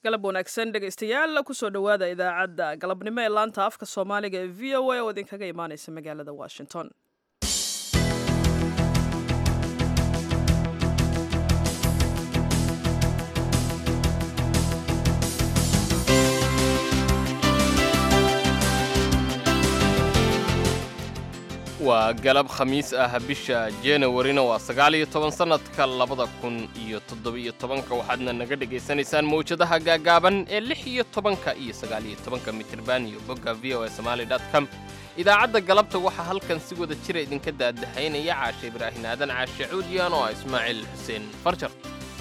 galab wanaagsan dhegaystayaal kusoo dhowaada idaacadda galabnimo ee laanta afka soomaaliga ee v o a oo idinkaga imaaneysa magaalada washington waa galab khamiis ah bisha januwarina waa sagaal iyo toban sannadka labada kun iyo toddobiyo tobanka waxaadna naga dhegaysanaysaan mawjadaha gaagaaban ee lix iyo tobanka iyo sagaal iyo tobanka mitirban iyo bogga v o a somaali dot com idaacadda galabta waxaa halkan si wada jira idinka daadahaynaya caashe ibraahin aadan caashe cuudiyan oo ah ismaaciil xuseen farjar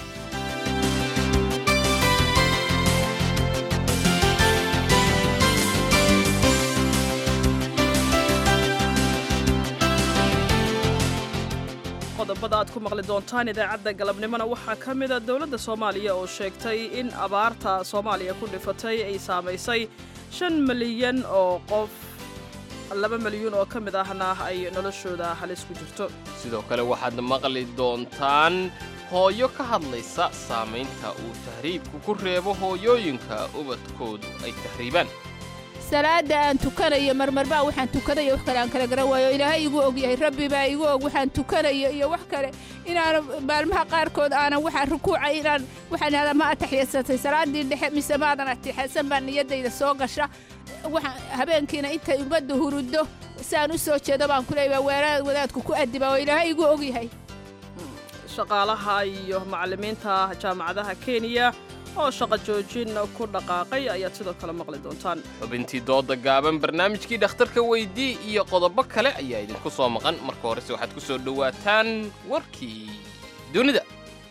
qodobada aad ku maqli doontaan idaacadda galabnimona waxaa ka mida dowladda soomaaliya oo sheegtay in abaarta soomaaliya ku dhifatay ay saamaysay shan milyan oo qof laba milyuun oo ka mid ahna ay noloshooda halis ku jirto sidoo kale waxaad maqli doontaan hooyo ka hadlaysa saamaynta uu tahriibku ku reebo hooyooyinka ubadkoodu ay tahriibaan salaada aan tukanayo marmarbaa waxaan tukanayo wax kale aan kala garan waayo ilaahay igu og yahay rabbi baa igu og waxaan tukanayo iyo wax kale inaanan maalmaha qaarkood aanan waxaan rukuucay inaan waxaan ihahdaa ma ataxyasatay salaaddii dhexe mise maadan atixyasan baa niyaddayda soo gasha waxaan habeenkiina intay ummadda huruddo saan u soo jeedo baan ku leeyahay weeraad wadaadku ku addiba oo ilaahay igu og yahay shaqaalaha iyo macallimiinta jaamacadaha kenya oo shaqo joojin ku dhaqaaqay ayaad sidoo kale maqli doontaan xubintii dooda gaaban barnaamijkii dhakhtarka weydii iyo qodobo kale ayaa idinku soo maqan marka horese waxaad ku soo dhowaataan warkii dunida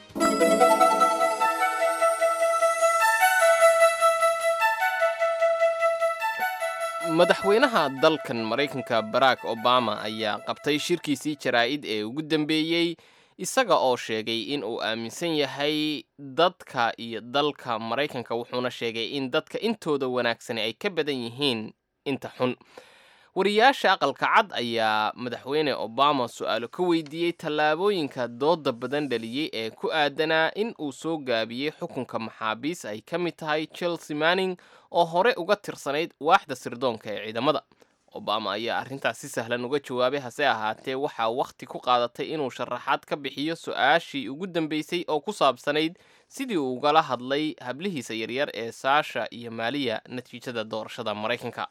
madaxweynaha dalkan maraykanka barack obama ayaa qabtay shirkiisii jaraa'id ee ugu dambeeyey isaga oo sheegay in uu aaminsan yahay dadka iyo dalka maraykanka wuxuuna sheegay in dadka intooda wanaagsani ay ka badan yihiin inta xun wariyaasha aqalka cad ayaa madaxweyne obama su-aalo ka weydiiyey tallaabooyinka dooda badan dhaliyey ee ku aadanaa in uu soo gaabiyey xukunka maxaabiis ay ka mid tahay chelsea manning oo hore uga tirsanayd waaxda sirdoonka ee ciidamada obama ayaa arrintaas si sahlan uga jawaabay hase ahaatee waxaa wakhti ku qaadatay inuu sharaxaad ka bixiyo su-aashii ugu dambeysay oo ku saabsanayd sidii uu ugala hadlay hablihiisa yaryar ee saasha iyo maaliya natiijada doorashada maraykanka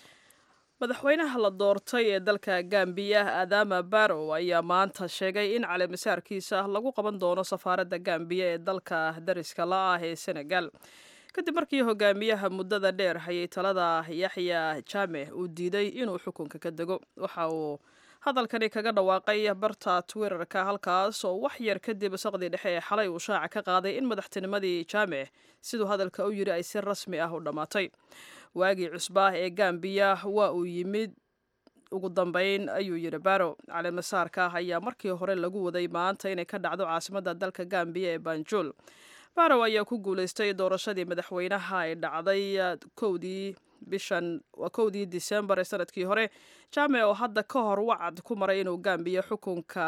madaxweynaha la doortay ee dalka gambiya aadama barrow ayaa maanta sheegay in caleemasaarkiisa lagu qaban doono safaaradda gambiya ee dalka dariska la ah ee senegal kadib markii hogaamiyaha muddada dheer hayay talada yaxya jaameh uu diiday inuu xukunka ka dego waxa uu hadalkani kaga dhawaaqay barta twitterka halkaas oo wax yar kadib saqdii dhexe ee xalay uu shaaca ka qaaday in madaxtinimadii jaameh siduu hadalka u yidhi ay si rasmi ah u dhammaatay waagii cusbaah ee gambiya waa uu yimid ugu dambeyn ayuu yidhi baro caleemasaarka ayaa markii hore lagu waday maanta inay ka dhacdo caasimadda dalka gambiya ee banjul barow ayaa ku guulaystay doorashadii madaxweynaha ay dhacday kowdii bishan waa kowdii disembar ee sanadkii hore jaame oo hadda ka hor wacad ku maray inuu gambiya xukunka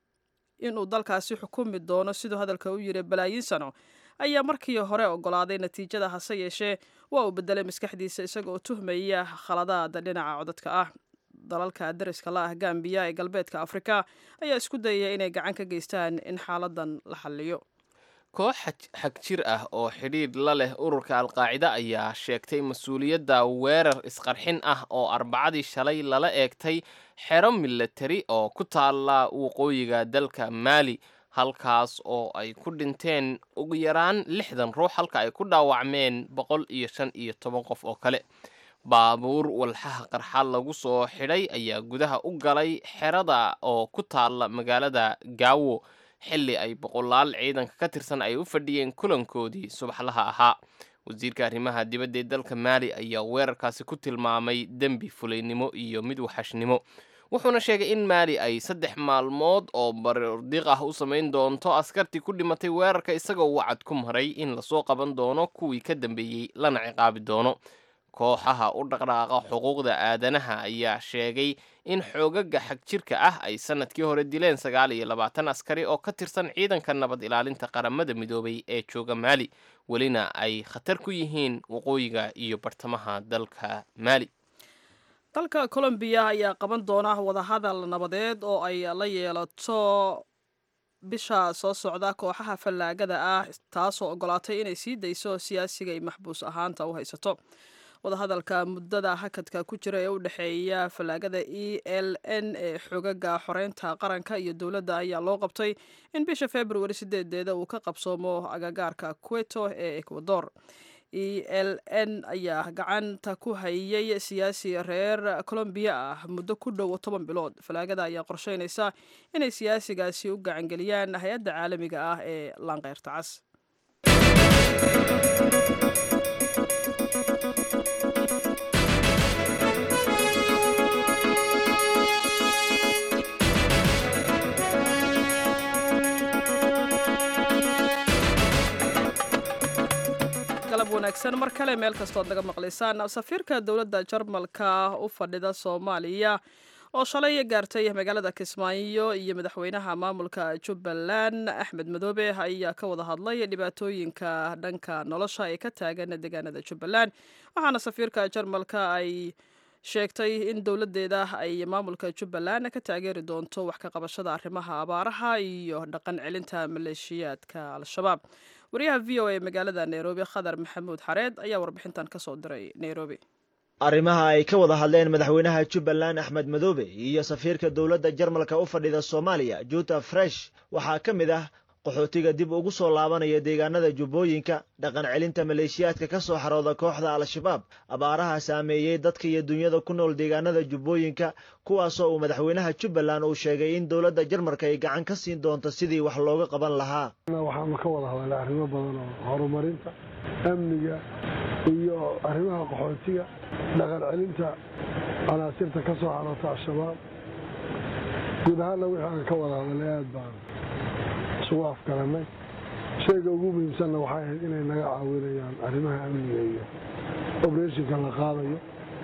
inuu dalkaasi xukumi doono siduu hadalka u yiri balaayiin sano ayaa markii hore ogolaaday natiijada hase yeeshee waa uu bedelay maskaxdiisa isagaoo tuhmaya khaladaada dhinaca codadka ah dalalka dariska la ah gambiya ee galbeedka afrika ayaa isku dayaya inay gacan ka geystaan in xaaladan la xalliyo koox xag jir ah oo xidhiidh la leh ururka alqaacida ayaa sheegtay mas-uuliyadda weerar isqarxin ah oo arbacadii shalay lala eegtay xero milatari oo ku taalla waqooyiga dalka maali halkaas oo ay ku dhinteen ugu yaraan lixdan ruux halka ay ku dhaawacmeen boqol iyo shan iyo toban qof oo kale baabuur walxaha qarxa lagu soo xidhay ayaa gudaha u galay xerada oo ku taalla magaalada gaawo xilli ay boqolaal ciidanka ka tirsan ay u fadhiyeen kulankoodii subaxlaha ahaa wasiirka arrimaha dibadda ee dalka maali ayaa weerarkaasi ku tilmaamay dembi fulaynimo iyo mid waxashnimo wuxuuna sheegay in maali ay saddex maalmood oo bardiiq ah u samayn doonto askartii ku dhimatay weerarka isagoo wacad ku maray in lasoo qaban doono kuwii ka dambeeyey lana ciqaabi doono kooxaha u dhaqdhaaqa xuquuqda aadanaha ayaa sheegay in xoogaga xagjirka ah ay sanadkii hore dileen sagaal iyo labaatan askari oo ka tirsan ciidanka nabad ilaalinta qaramada midoobay ee jooga maali welina ay khatar ku yihiin waqooyiga iyo bartamaha dalka maali dalka colombiya ayaa qaban doona wadahadal nabadeed oo ay la yeelato bisha soo socda kooxaha fallaagada ah taasoo ogolaatay inay sii dayso siyaasiga ay maxbuus ahaanta u haysato wadahadalka muddada hakadka ku jira ee u dhexeeya fallaagada e l n ee xogaga xoreynta qaranka iyo dowladda ayaa loo qabtay in bisha februari sideedeeda uu ka qabsoomo agagaarka queto ee ecuador e l n ayaa gacanta ku hayay siyaasi reer colombiya ah muddo ku dhow toban bilood falaagada ayaa qorsheynaysa inay siyaasigaasi u gacangeliyaan hay-adda caalamiga ah ee laanqeyrta cas wanaagsan mar kale meel kastood naga maqlaysaan safiirka dowladda jarmalka u fadhida soomaaliya oo shalay gaartay magaalada kismaayo iyo madaxweynaha maamulka jubbaland axmed madoobe ayaa ka wada hadlay dhibaatooyinka dhanka nolosha ee ka taagan deegaanada jubbaland waxaana safiirka jarmalka ay sheegtay in dowladeeda ay maamulka jubbaland ka taageeri doonto wax ka qabashada arrimaha abaaraha iyo dhaqan celinta maleeshiyaadka al-shabaab wariyaha v o a magaalada nairobi khadar maxamuud xareed ayaa warbixintan ka soo diray nairobi arrimaha ay ka wada hadleen madaxweynaha jubbaland axmed madoobe iyo safiirka dowladda jarmalka u fadhida soomaaliya juta fresh waxaa ka mid ah qaxootiga dib ugu soo laabanaya deegaanada jubbooyinka dhaqan celinta maleeshiyaadka ka soo xarooda kooxda al-shabaab abaaraha saameeyey dadka iyo dunyada ku nool deegaanada jubbooyinka kuwaasoo uu madaxweynaha jubbaland uu sheegay in dowladda jarmalka ay gacan ka siin doonto sidii wax looga qaban lahaa waxaanu ka wada hadalnay arrimo badan oo horumarinta amniga iyo arrimaha qaxootiga dhaqan celinta canaasirta ka soo xaroota al-shabaab guud ahaanna wixii aan ka wada hadalnay aad baan isugu afgaranay shayga ugu muhiimsanna waxay ahayd inay naga caawinayaan arrimaha amniga iyo obreshinka la qaadayo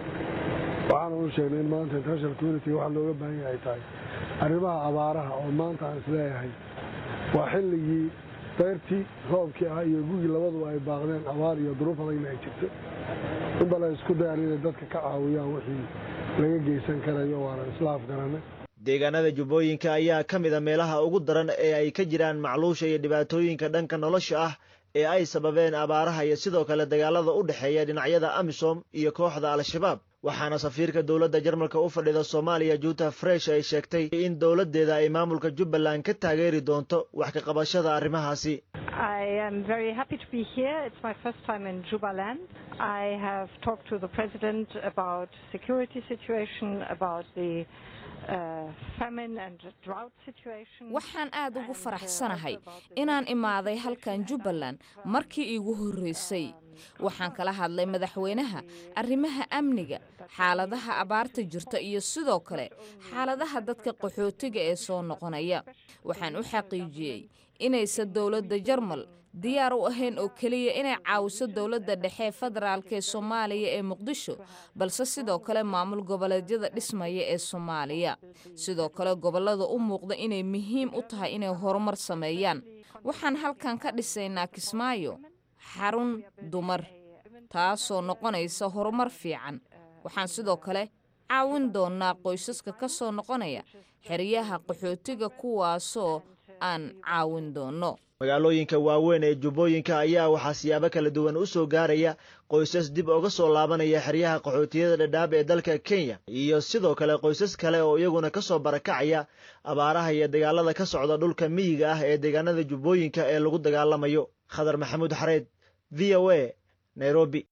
waxaana u sheegnay in maanta international community waxa looga baahan yahay tahay arrimaha abaaraha oo maanta aan isleeyahay waa xilligii dayrtii roobkii ah iyo gugii labaduba ay baaqdeen abaar iyo duruuf adagna ay jirto in bal ay isku dayaan inay dadka ka caawiyaan wixii laga geysan karayo waana isla afgaranay deegaanada jubbooyinka ayaa ka mid a meelaha ugu daran ee ay ka jiraan macluusha iyo dhibaatooyinka dhanka nolosha ah ee ay sababeen abaaraha iyo sidoo kale dagaalada u dhexeeya dhinacyada amisom iyo kooxda al-shabaab waxaana safiirka dowladda jarmalka u fadhida soomaaliya juta fresh ay sheegtay in dowladdeeda ay maamulka jubbaland ka taageeri doonto wax ka qabashada arrimahaasi I am very happy to be here. It's my first time in Jubaland. I have talked to the president about security situation, about the waxaan aad ugu faraxsanahay inaan imaaday halkan jubbaland markii iigu horreysay waxaan kala hadlay madaxweynaha arrimaha amniga xaaladaha abaarta jirta iyo sidoo kale xaaladaha dadka qaxootiga ee soo noqonaya waxaan u xaqiijiyey inaysan dowladda jarmal diyaar u ahayn oo keliya inay caawiso dowladda dhexe federaalk ee soomaaliya ee muqdisho balse sidoo kale maamul goboleedyada dhismaya ee soomaaliya sidoo kale gobollada u muuqda inay muhiim u tahay inay horumar sameeyaan waxaan halkan ka dhisaynaa kismaayo xarun dumar taasoo noqonaysa horumar fiican waxaan sidoo kale caawin doonnaa qoysaska ka soo noqonaya xeryaha qaxootiga kuwaasoo aan caawin doonno magaalooyinka waaweyn ee jubbooyinka ayaa waxaa siyaabo kala duwan u soo gaaraya qoysas dib uga soo laabanaya xeryaha qaxootiyada dhadhaab ee dalka kenya iyo sidoo kale qoysas kale oo iyaguna ka soo barakacaya abaaraha iyo dagaalada ka socda dhulka miyiga ah ee deegaanada jubbooyinka ee lagu dagaalamayo khadar maxamuud xareed v o a nairobi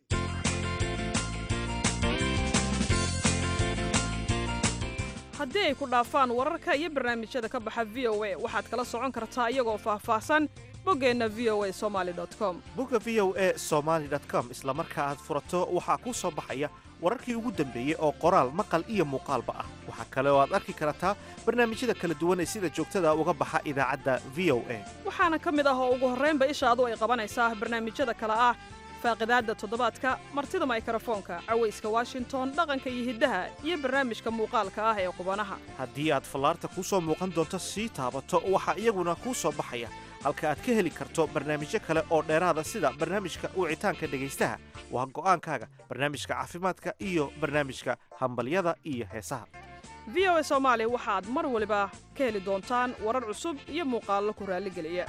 haddii ay ku dhaafaan wararka iyo barnaamijyada ka baxa v o a waxaad kala socon kartaa iyagoo faahfaahsan boggeenna v o a somaali com bogga v o a somaali com isla marka aad furato waxaa kuu soo baxaya wararkii ugu dambeeyey oo qoraal maqal iyo muuqaalba ah waxaa kale oo aad arki kartaa barnaamijyada kala duwan ee sida joogtada uga baxa idaacadda v o a waxaana ka mid ah oo ugu horraynba ishaadu ay qabanaysaa barnaamijyada kale ah faaqidaadda toddobaadka martida maykrofoonka cawayska washington dhaqanka iyo hiddaha iyo barnaamijka muuqaalka ah ee qubanaha haddii aad fallaarta kuu soo muuqan doonto sii taabato waxaa iyaguna kuu soo baxaya halka aad ka heli karto barnaamijyo kale oo dheeraada sida barnaamijka wicitaanka dhegaystaha waa go'aankaaga barnaamijka caafimaadka iyo barnaamijka hambalyada iyo heesaha v o a soomaali waxaad mar waliba ka heli doontaan warar cusub iyo muuqaallo ku raalligeliya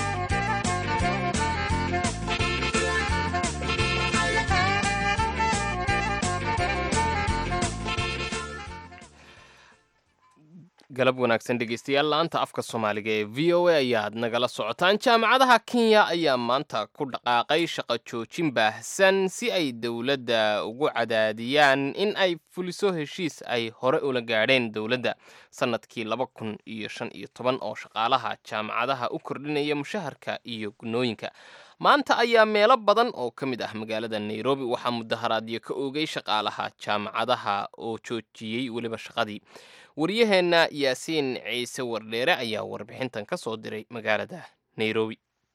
galab wanaagsan dhegeystayaal laanta afka soomaaliga ee v o a ayaad nagala socotaan jaamacadaha kenya ayaa maanta ku dhaqaaqay shaqo joojin baahsan si ay dowladda ugu cadaadiyaan in ay fuliso heshiis ay hore ula gaadheen dowladda sannadkii laba kun iyo shan iyo toban oo shaqaalaha jaamacadaha u kordhinaya mushaharka iyo gunooyinka maanta ayaa meelo badan oo ka mid ah magaalada nairobi waxaa mudaharaadyo ka oogay shaqaalaha jaamacadaha oo joojiyey weliba shaqadii waryaheenna yaasiin ciise wardheere ayaa warbixintan ka soo diray magaalada nairobi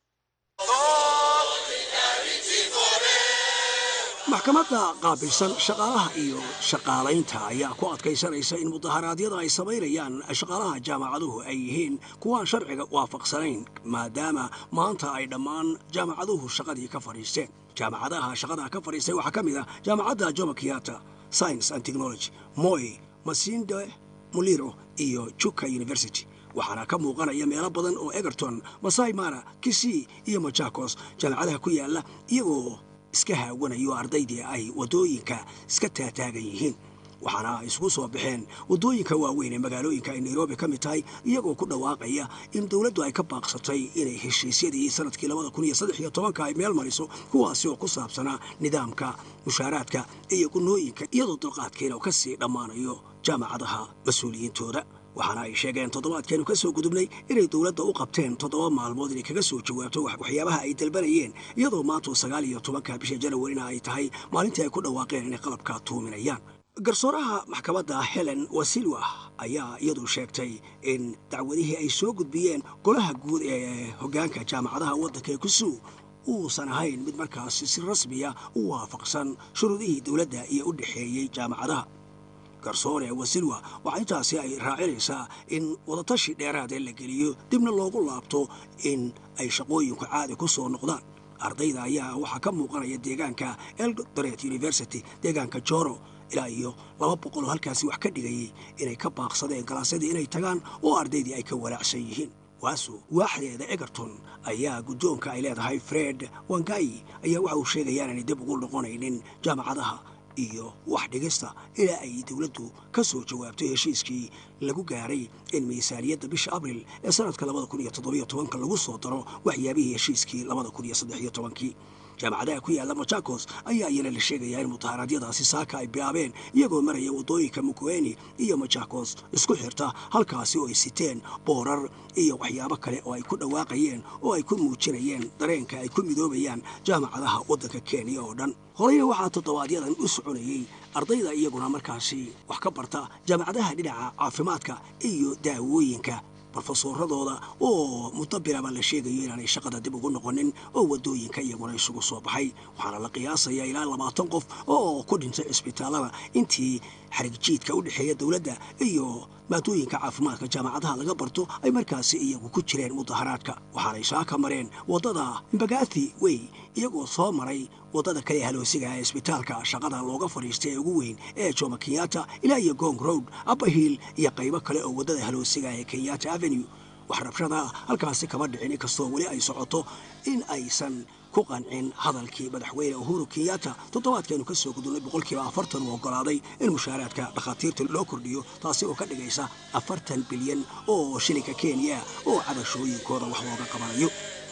maxkamadda qaabilsan shaqaalaha iyo shaqaalaynta ayaa ku adkaysanaysa in mudaharaadyada ay samaynayaan shaqaalaha jaamacaduhu ay yihiin kuwaan sharciga waafaqsanayn maadaama maanta ay dhammaan jaamacaduhu shaqadii ka fadhiisteen jaamacadaha shaqada ka fadhiistay waxaa ka mid ah jaamacadda jomo kiyata science and technology moy masinde muliro iyo juka university waxaana ka muuqanaya meelo badan oo egerton masai mara kisii iyo machakos jaamacadaha ku yaalla iyagoo iska haawanayo ardaydii ay waddooyinka iska taataagan yihiin waxaana ay isugu soo baxeen waddooyinka waaweyn ee magaalooyinka ay nairobi ka mid tahay iyagoo ku dhawaaqaya in dowladdu ay ka baaqsatay inay heshiisyadii sanadkii labada kun iyo saddex iyo tobanka ay meel mariso kuwaasi oo ku saabsanaa nidaamka mushaaraadka iyo gunooyinka iyadoo dulqaadkeena ka sii dhammaanayo jaamacadaha mas-uuliyiintooda waxaana ay sheegeen toddobaadkeenu ka soo gudubnay inay dowladda u qabteen toddoba maalmood inay kaga soo jawaabto waxyaabaha ay dalbanayeen iyadoo maantu sagaal iyo tobanka bisha janawarina ay tahay maalintii ay ku dhawaaqeen inay qalabka tuuminayaan garsooraha maxkamadda helen wasilwa ayaa iyadu sheegtay in dacwadihii ay soo gudbiyeen golaha guud ee hoggaanka jaamacadaha waddanka ee kusuu uusan ahayn mid markaasi si rasmiya u waafaqsan shuruudihii dowladda iyo u dhexeeyey jaamacadaha garsoore wasilwa waxaa intaasi ay raacinaysaa in wadatashi dheeraadee la geliyo dibna loogu laabto in ay shaqooyinku caadi ku soo noqdaan ardayda ayaa waxaa ka muuqanaya deegaanka eldoret university deegaanka joro ilaa iyo laba boqol oo halkaasi wax ka dhigayay inay ka baaqsadeen galaasyadii inay tagaan oo ardaydii ay ka walaacsan yihiin waasu waaxdeeda egerton ayaa guddoonka ay leedahay fred wangayi ayaa waxa uu sheegaya inaanay dib ugu noqonaynin jaamacadaha iyo wax dhigista ilaa ay dowladdu ka soo jawaabtay heshiiskii lagu gaaray in miisaaniyadda bisha abril ee sanadka labada kun iyo toddobiyo tobanka lagu soo daro waxyaabihii heshiiskii labada kun iyo saddex iyo tobankii jaamacadaha ku yaalla machakos ayaa iyana la sheegayaa in mudaharaadyadaasi saaka ay bilaabeen iyagoo maraya waddooyinka mukueni iyo machakos isku xirta halkaasi oo ay siteen boorar iyo waxyaabo kale oo ay ku dhawaaqayeen oo ay ku muujinayeen dareenka ay ku midoobayaan jaamacadaha waddanka kenya oo dhan horeyna waxaa toddobaadyaddan u soconayey ardayda iyaguna markaasi wax ka barta jaamacadaha dhinaca caafimaadka iyo daawooyinka brofesoradooda oo muddo bilaba la sheegayo inaanay shaqada dib ugu noqonin oo waddooyinka iyaguna isugu soo baxay waxaana la qiyaasayaa ilaa labaatan qof oo ku dhintay cisbitaalada intii xarigjiidka u dhexeeya dowladda iyo maadooyinka caafimaadka jaamacadaha laga barto ay markaasi iyagu ku jireen mudaharaadka waxaanay saaka mareen waddada mbagathi wey iyagoo soo maray waddada kale haloosiga ee isbitaalka shaqada looga fadhiistay ee ugu weyn ee jomo kenyatta ilaa iyo gong road abahiil iyo qaybo kale oo waddada haloosiga ee kenyatta avenue wax rabshada halkaasi kama dhicin inkastoo weli ay socoto in aysan ku qancin hadalkii madaxweyne uhuru kenyatta toddobaadkeenu ka soo gudubnay boqolkiiba afartan uu oggolaaday in mushaaraadka dhakhaatiirta loo kordhiyo taasi oo ka dhigaysa afartan bilyan oo shilinka kenya oo cabashooyinkooda wax looga qabanayo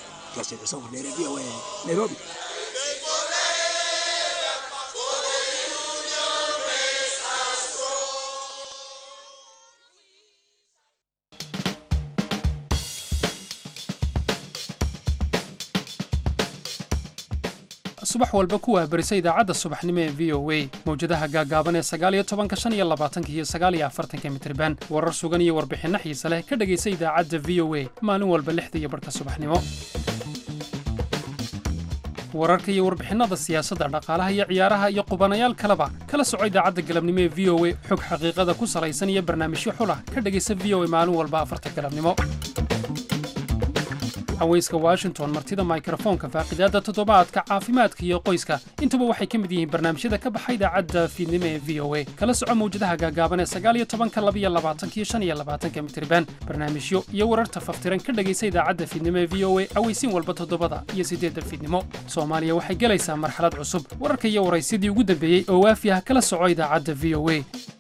v o nairobi subax walba ku waabarisa idaacadda subaxnimo ee v o a mawjadaha gaagaaban ee sagaaliyo tobanka shan iyo labaatanka iyo sagaaliyo afartanka mitriban warar sugan iyo warbixinno xiise leh ka dhegaysa idaacadda v o a maalin walba lixda iyo barhka subaxnimo wararka iyo warbixinada siyaasadda dhaqaalaha iyo ciyaaraha iyo qubanayaal kaleba kala soco idaacadda galabnimo ee v o a xog xaqiiqada ku salaysan iyo barnaamijyo xulah ka dhegaysa v o a maalin walba afarta galabnimo haweyska washington martida mikrofoonka faaqidaadda toddobaadka caafimaadka iyo qoyska intuba waxay ka mid yihiin barnaamijyada ka baxa idaacadda fiidnimo ee v o a kala soco mawjadaha gaagaaban ee sagaaliyo tobanka labiyo labaatankiyo shan iyo labaatanka mitriban barnaamijyo iyo wararta faftiran ka dhegaysa idaacadda fiidnimo ee v o a aweysiin walba toddobada iyo siddeedda fiidnimo soomaaliya waxay gelaysaa marxalad cusub wararka iyo waraysidii ugu dambeeyey oo waafi ah kala soco idaacadda v o a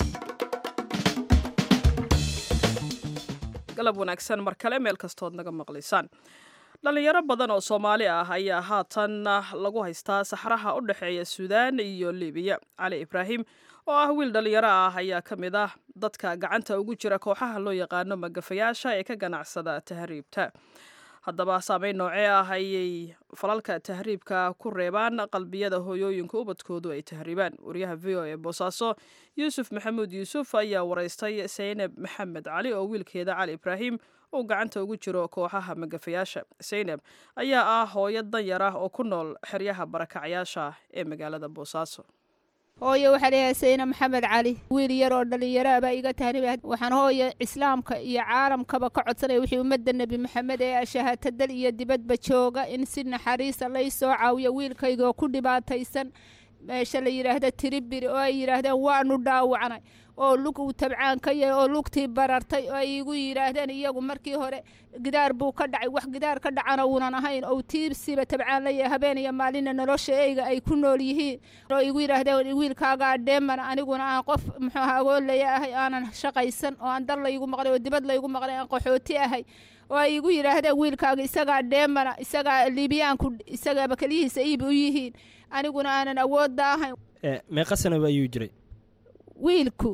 galab wanaagsan mar kale meel kastood naga maqlaysaan dhallinyaro badan oo soomaali ah ayaa haatan lagu haystaa saxraha u dhexeeya suudaan iyo libiya cali ibraahim oo ah wiil dhallinyaro ah ayaa ka mid ah dadka gacanta ugu jira kooxaha loo yaqaano magafayaasha ee ka ganacsada tahriibta haddaba saameyn noocee ah ayay falalka tahriibka ku reebaan qalbiyada hooyooyinka ubadkoodu ay tahriibaan wariyaha v o ee boosaaso yuusuf maxamuud yuusuf ayaa waraystay saynab maxamed cali oo wiilkeeda cali ibraahim uu gacanta ugu jiro kooxaha magafayaasha saynab ayaa ah hooyo danyar ah oo ku nool xeryaha barakacyaasha ee magaalada boosaaso hooye waxaa leeyahay sayna maxamed cali wiil yar oo dhallinyaro baa iga tahriba waxaan hooye islaamka iyo caalamkaba ka codsanaya wixii ummadda nebi maxamed ee ashahatadal iyo dibadba jooga in si naxariisa lay soo caawiyo wiilkayga oo ku dhibaataysan meesha la yidhaahda tiribiri oo ay yidhaahdeen waanu dhaawacnay oo lug uu tabcaan ka yahay oo lugtii barartay oo ay igu yidhaahdeen iyagu markii hore gidaar buu ka dhacay wax gidaar ka dhacana uunan ahayn oo tiibsiba tabcaan la yahay habeen iyo maalina nolosha eyga ay ku nool yihiin oo igu yidhaahdeen wiilkaagaa dheeman aniguna aan qof muxuu aha agoolaya ahay aanan shaqaysan oo aan dal laygu maqlay oo dibad laygu maqlay aan qaxooti ahay oo ay igu yidhaahdeen wiilkaaga isagaa dheemana isagaa liibiyaanku isagaaba keliyihiisa iib u yihiin aniguna aanan awoodda ahayn meeqa sanaba ayuu jiray wiilku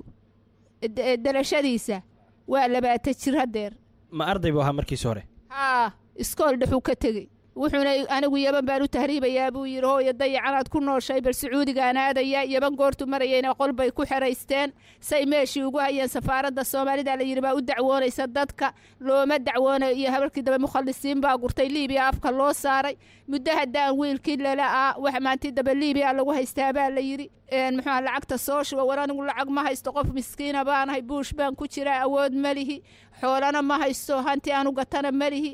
dalashadiisa waa labaatan jir haddeer ma arday buu ahaa markiis hore haa iskool dhexuu ka tegey wuxuuna anigu yaban baan u tahriibayaa buu yidhi hooyo dayacanaad ku nooshay bal sacuudigaan aadaya yaban goortu marayayna qol bay ku xeraysteen say meeshii ugu hayeen safaaradda soomaalida la yidhi baa u dacwoonaysa dadka looma dacwoonayo iyo habarkii dambe mukhalisiin baa gurtay liibiya afka loo saaray muddo haddaan wiilkii lala ah wax maantii dambe liibiya lagu haystaa baa la yidhi muxuuha lacagta soo shuba war anigu lacag ma haysto qof miskiina baanahay buush baan ku jiraa awood ma lihi xoolana ma haysto hanti aanu gatana ma lihi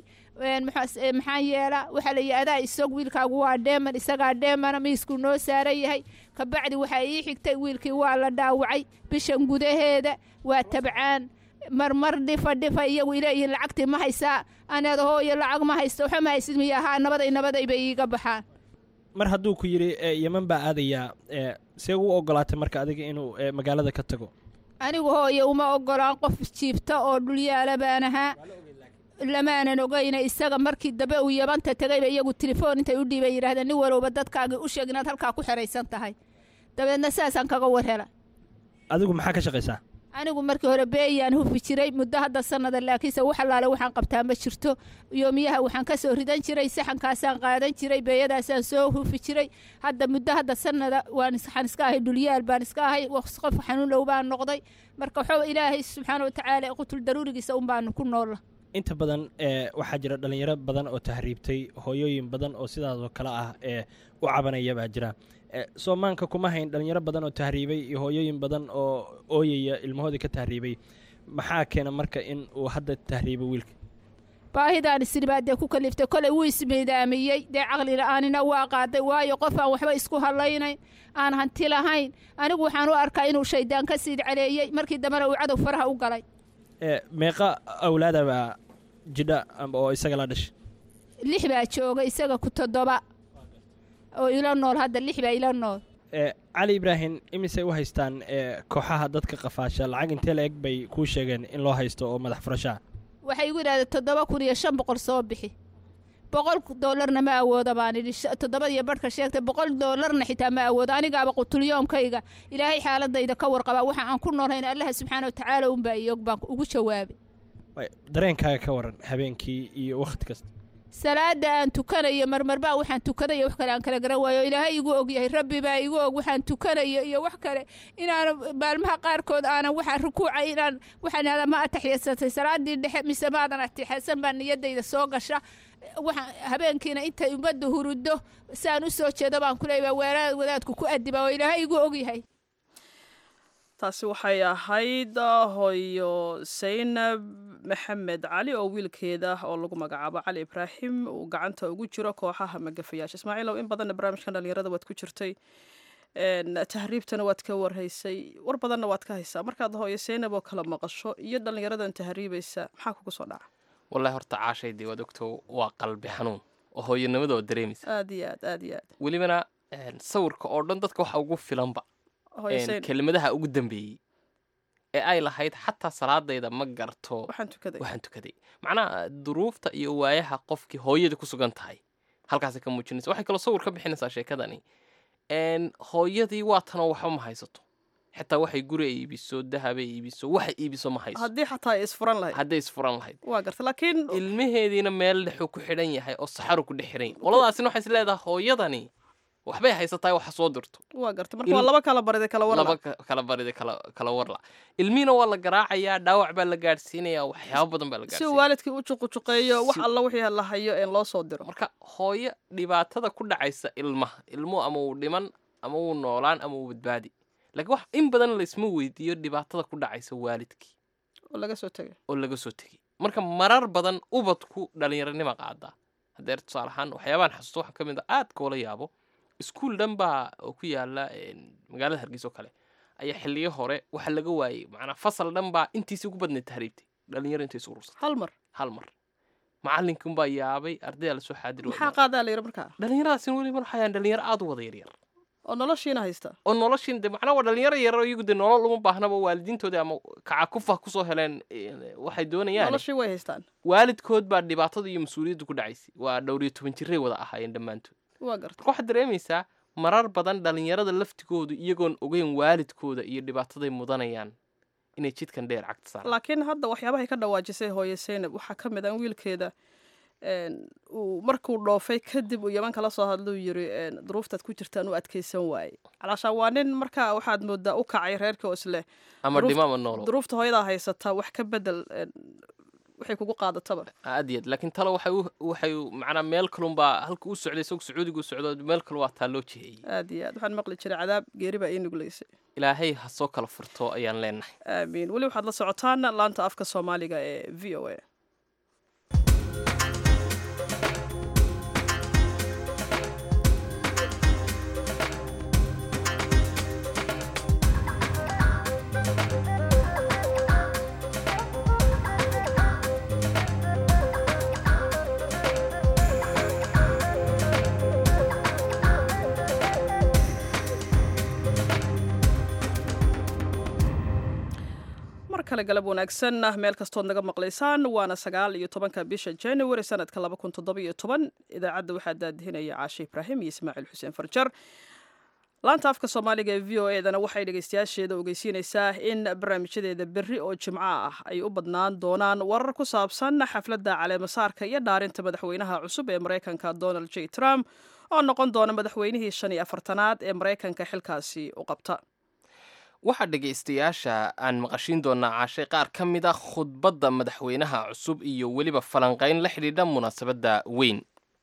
maxaan yeelaa waxaa la yidhi adaa isag wiilkaagu waa dheeman isagaa dheemana miiskuu noo saaran yahay kabacdi waxaa ii xigtay wiilkii waa la dhaawacay bishan gudaheeda waa tabcaan marmar dhifa dhifa iyagu ileeyihiin lacagtii ma haysaa aneeda hooyo lacag ma haysto waxa ma haysid miya haa nabaday nabaday bay iiga baxaan mar hadduu ku yidhi yeman baa aadayaa see u ogolaatay marka adiga inuu magaalada ka tago anigu hooye uma ogolaan qof jiibta oo dhulyaala baan ahaa lamaanan ogayna isaga markii dambe uu yabanta tegayba iyagu telefoon intay u dhiibay yidhahdeen nin walowba dadkaagii u sheeg inaad halkaa ku xeraysan tahay dabeedna saasaan kaga warhela adigu maxaa ka shaqaysaa anigu markii hore beeyaan hufi jiray muddo hadda sanada laakiinse wax allaale waxaan qabtaa ma jirto yoomiyaha waxaan ka soo ridan jiray saxankaasaan qaadan jiray beeyadaasaan soo hufi jiray hadda muddo hadda sanada waxaan iska ahay dhulyaal baan iska ahay qof xanuun dhow baan noqday marka waxaa ilaahay subxaana watacaala qutul daruurigiisa un baanu ku noola inta badan waxaa jira dhallinyaro badan oo tahriibtay hooyooyin badan oo sidaasoo kale ah ee u cabanaya baa jira soomaanka kuma hayn dhallinyaro badan oo tahriibay iyo hooyooyin badan oo ooyaya ilmahoodii ka tahriibay maxaa keena marka in uu hadda tahriibo wiilka baahidaan isiribaa dee ku kaliftay kolay wuu ismiidaamiyey dee caqli la-aanina waa qaaday waayo qof aan waxba isku hadlaynayn aan hanti lahayn anigu waxaan u arkaa inuu shaydaan ka siid caleeyey markii dambena uu cadow faraha u galay meeqa awlaadabaa jidha oo isaga la dhashay lix baa jooga isaga ku toddoba oo ila nool hadda lix baa ila nool cali ibraahim imisay u haystaan kooxaha dadka qafaasha lacag intee la eg bay kuu sheegeen in loo haysto oo madax furashaa waxay igu yidhahdeen toddoba kun iyo shan boqol soo bixi boqol doolarna ma awooda baan idhi toddobada iyo barhka sheegtay boqol doolarna xitaa ma awoodo anigaaba qutulyoomkayga ilaahay xaaladayda ka warqabaa waxa aan ku noolayn allaha subxaana watacaala unbaa iyog baan ugu jawaabay dareenkaaga ka waran habeenkii iyo wakhti kasta salaada aan tukanayo marmarbaa waxaan tukanayo wax kale aan kala garan waayo ilaahay igu og yahay rabbi baa igu og waxaan tukanayo iyo wax kale inaan maalmaha qaarkood aanan waxaan rukuucay inaan waxaan ihahdaa ma ataxiyasatay salaadii dhexe mise maadan atixyasan baa niyadayda soo gasha waxaan habeenkiina intay ummadda huruddo saan u soo jeedo baan ku leeyahay weeraad wadaadku ku adiba oo ilaahay igu og yahay taasi waxay ahayd hooyo saynab maxamed cali oo wiilkeeda oo lagu magacaabo cali ibraahim uu gacanta ugu jiro kooxaha magafayaasha ismaaciilow in badanna barnaamijkan dhalinyarada waad ku jirtay tahriibtana waad ka warhaysay war badanna waad ka haysaa markaad hooyo saynab oo kala maqasho iyo dhalinyaradan tahriibaysa maxaa kugu soo dhaca wallahi horta caashaydii waad ogto waa qalbi xanuun oo hooyanimada oo dareemaysa aad iyo aad aad iyo aad welibana sawirka oo dhan dadka waxa ugu filanba hooyo saynab kelimadaha ugu dambeeyey ee ay lahayd xataa salaadayda ma garto waxaan tukaday waxaan tukaday macnaha duruufta iyo waayaha qofkii hooyada ku sugan tahay halkaasay ka muujinaysa waxay kaloo sawir ka bixinaysaa sheekadani hooyadii waa tanoo waxba ma haysato xitaa waxay guri ay iibiso dahabay iibiso waxay iibiso ma hayso haddii xataa ay isfuran lahayd hadday isfuran lahayd waa garta laakiin ilmaheediina meel dhexuu ku xidhan yahay oo saxaru ku dhex xidhan yahay qoladaasina waxay is leedahay hooyadani waxbay haysataa waxa soo dirto waa garta marka waa laba kala barida kala warla laba kala barida kala kala warla ilmihiina waa la garaacayaa dhaawac baa la gaadhsiinayaa waxyaabo badan baa la si gaadhsiinaya uu waalidkii u juqujuqeeyo wax alla wixii la hayo een loo soo diro marka hooyo dhibaatada ku dhacaysa ilmaha ilmuhu ama uu dhiman ama uu noolaan ama uu badbaadi laakiin wax in badan laysma weydiiyo dhibaatada ku dhacaysa waalidkii oo laga soo tegay oo laga soo tegay marka marar badan ubadku dhalinyaranima qaadaa hadeer tusaale ahaan waxyaabaan xasuusto waxaa ka mid a aad koola yaabo iskuul dhan baa oo ku yaala magaalada hargeysa oo kale ayaa xiliyo hore waxa laga waayey macnaa fasal dhan baa intiisi ugu badnayd tahriibtay dhalinyaro intay isu urursatay hal mar hal mar macalinkan baa yaabay ardaydaa lasoo xaadiri maxaa qaadaa la yidhi markaa dhalinyaradaasina weliba waxayaan dhalinyaro aad u wada yaryar oo noloshiina haysta oo noloshiin de macnaa waa dhalinyaro yarar iyagu de nolol uma baahnaba waalidiintoodii ama kacakufa kusoo heleen waxay doonayaan noloshii way haystaan waalidkood baa dhibaatada iyo mas-uuliyadda ku dhacaysay waa dhowr iyo toban jiray wada ahaayeen dhammaantood waa garta marka waxaad dareemaysaa marar badan dhalinyarada laftigoodu iyagoon ogeyn waalidkooda iyo dhibaataday mudanayaan inay jidkan dheer cagta saaraan laakiin hadda waxyaabahay ka dhawaajisay hooye saynab waxaa ka mid ah in wiilkeeda uu markuu dhoofay kadib uu yaman kala soo hadluu yiri duruuftaad ku jirtaan u adkaysan waaye calaashaan waa nin markaa waxaad moodaa u kacay reerkii oo isleh ama dhimo ama noolo duruufta hooyadaa haysataa wax ka bedel waxay kugu qaadataba aad iyo aad laakiin talo waxay u waxay macnaa meel kalunbaa halka u socday isagoo sacuudiga u socdo meel kalu waa taa loo jiheeyey aad iyo aad waxaan maqli jiray cadaab geeri baa ii nuglaysay ilaahay ha soo kala furto ayaan leenahay aamiin weli waxaad la socotaan laanta afka soomaaliga ee v o a kale galab wanaagsan meel kastood naga maqlaysaan waana sagaal iyo tobanka bisha january sanadka laba kun toddoba iyo toban idaacadda waxaa daadihinaya caashe ibraahim iyo ismaaciil xuseen farjar laanta afka soomaaliga ee v o edana waxay dhegeystayaasheeda ogeysiinaysaa in barnaamijyadeeda berri oo jimco ah ay u badnaan doonaan warar ku saabsan xafladda caleemasaarka iyo dhaarinta madaxweynaha cusub ee maraykanka donald j trump oo noqon doona madaxweynihii shan iyo afartanaad ee maraykanka xilkaasi u qabta waxaa dhegaystayaasha aan maqashiin doonaa caashay qaar ka mid a khudbadda madaxweynaha cusub iyo weliba falanqayn la xidhiidha munaasabadda weyn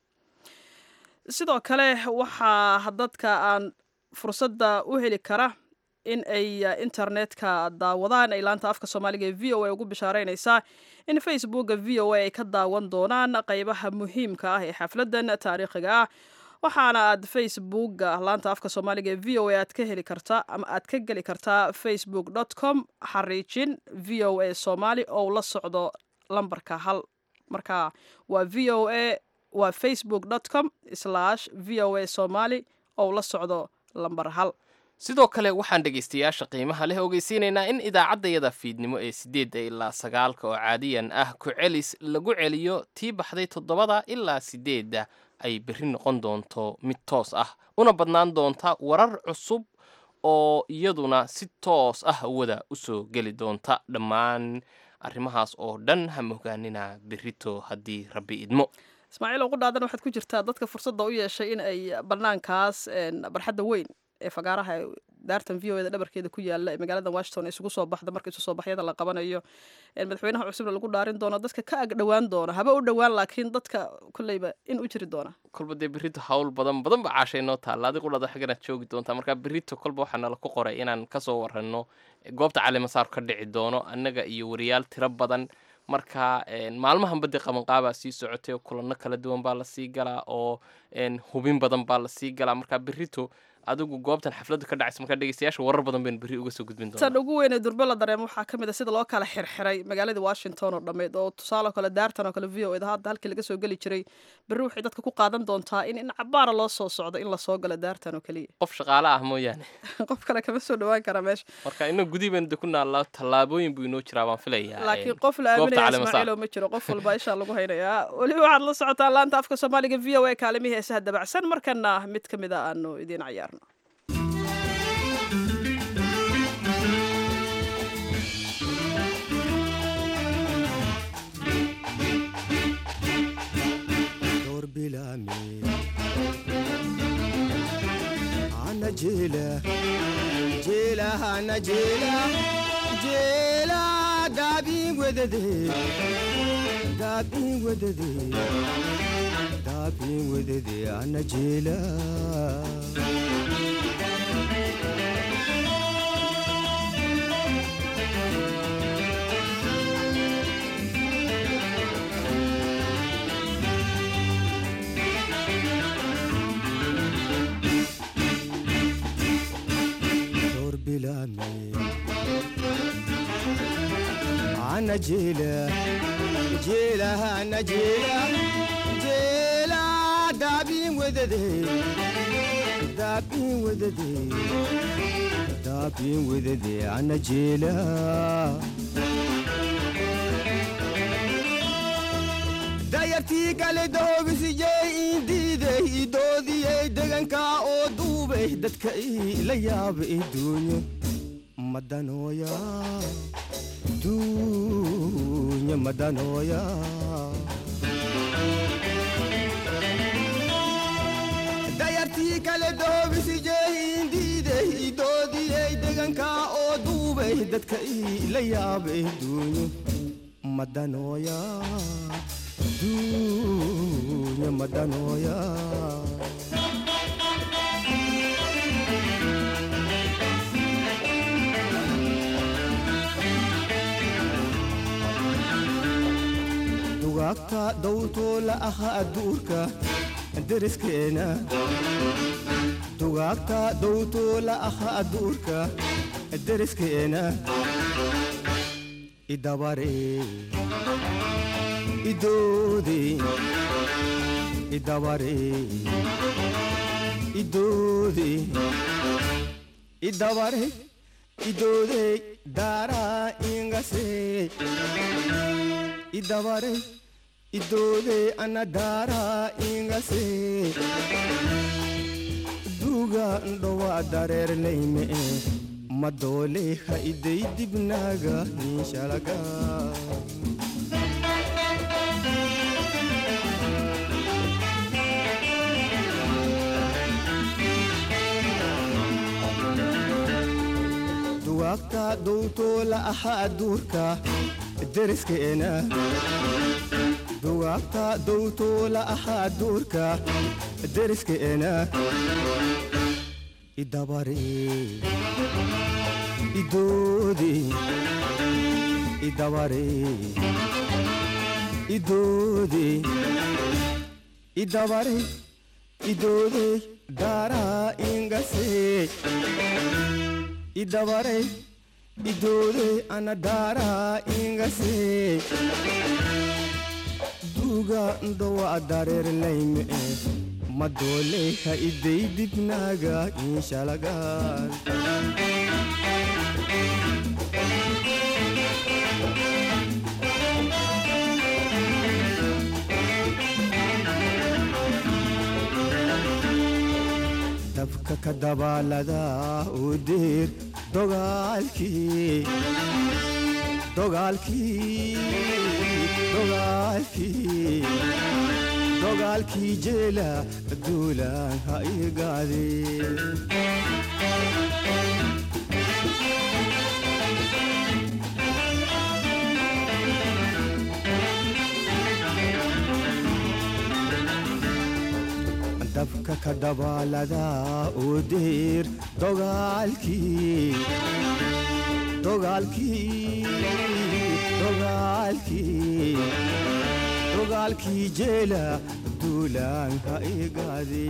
sidoo kale waxaa dadka aan fursadda u heli kara in ay internetka daawadaan ay laanta afka soomaaliga ee v o a ugu bishaaraynaysaa in facebooka v o a ay ka daawan doonaan qaybaha muhiimka ah ee xafladdan taariikhiga ah waxaana aad facebooka laanta afka soomaaliga ee v o a aad ka heli kartaa ama aad ka geli kartaa facebook dot com xariijin v o a somaali oo la socdo lambarka hal marka waa v o a waa facebook dot com slash v o a somaali oo la socdo lambar hal sidoo kale waxaan dhegaystayaasha qiimaha leh ogeysiinaynaa in idaacaddayada fiidnimo ee siddeedda ilaa sagaalka oo caadiyan ah ku celis lagu celiyo tii baxday toddobada ilaa siddeedda ay berri noqon doonto mid toos ah una badnaan doonta warar cusub oo iyaduna si toos ah wada u soo geli doonta dhammaan arrimahaas oo dhan ha mogaanina berrito haddii rabbi idmo ismaaciil ugu dhaadan waxaad ku jirtaa dadka fursadda u yeeshay in ay banaankaas barxadda weyn ee fagaaraha daartan v o eda dhabarkeeda ku yaala ee magaalada washington isugu soo baxda marka isu soo baxyada la qabanayo madaxweynaha cusubna lagu dhaarin doono dadka ka ag dhowaan doona haba u dhowaan laakiin dadka kolleyba in u jiri doona kolba dee berrito hawl badan badan ba caashay noo taalla adigu dhada xagganaad joogi doontaa marka berrito kolba waxaa nala ku qoray inaan kasoo waranno goobta calimasaar ka dhici doono annaga iyo wariyaal tiro badan marka maalmahan badii qabanqaabaa sii socotay oo kulanno kala duwan baa lasii galaa oo hubin badan baa lasii galaa marka berrito adigu goobtan xafladdu ka dhacaysa markaa dhegeystayaasha warar badan baynu berri uga soo gudbin doonaa tan ugu weyn ee durbe la dareemo waxaa ka mid a sida loo kala xirxiray magaalada washington oo dhammeyd oo tusaale kale daartan oo kale v o eda hadda halkii laga soo geli jiray berri waxay dadka ku qaadan doontaa in in cabaara loo soo socdo in lasoo galo daartan oo keliya qof shaqaale ah mooyaane qof kale kama soo dhawaan kara meesha marka inuu gudii baynu de ku naallaa tallaabooyin buu inoo jiraa baan filayaa laakiin qof la aaminaya ismaaciilo ma jiro qof walba ishaa lagu haynayaa weliba waxaad la socotaa laanta afka soomaaliga v o a kaalimihii heesaha dabacsan markana mid ka mid a aanu idiin cayaarno ana jela jela ana jela jela dabi wedede dabi wedede dabi wedede ana jela أنا جيلة جيلة أنا جيلة جيلة دابي وددي دابي وددي دابي وددي أنا جيلة dayartii kale doobisiyey indiiday idoodiyey degankaa oo duubay dadka ila yaaba iduunyo madanooya dunya madanooya dayartii kale doobisiyey indiiday idoodiyey degankaa oo duubay dadka ila yaaba iduunyo madanooya dunya madanooya dugaagta dawtoo la aha adduurka deriskeena dugaagta dawtoo la aha adduurka deriskeena idabaree idoode idabare idoode idabare idoode daara ingase idabare idoode ana daara ingase duga ndowa dareerlayme madoole ha iday dibnaaga inshalaga dugaagta dowtoo la aha adduurka deriskeena dugaagta dowtoo la aha adduurka deriskeena idabare idoode idabare idoode idabare idoode daara ingase idabare idoode ana daara ingase duga ndowa dareerlayme madoole ha iday dibnaaga inshalagaan dabka ka dabaalada u diir dogaalkii dogaalkii dogaalkii dogaalkii jeela duulaan ha igaade dabka ka dhabaalada oo deer dogaalkii dogaalkii dogaalkii dogaalkii jeela duulaan ha igaade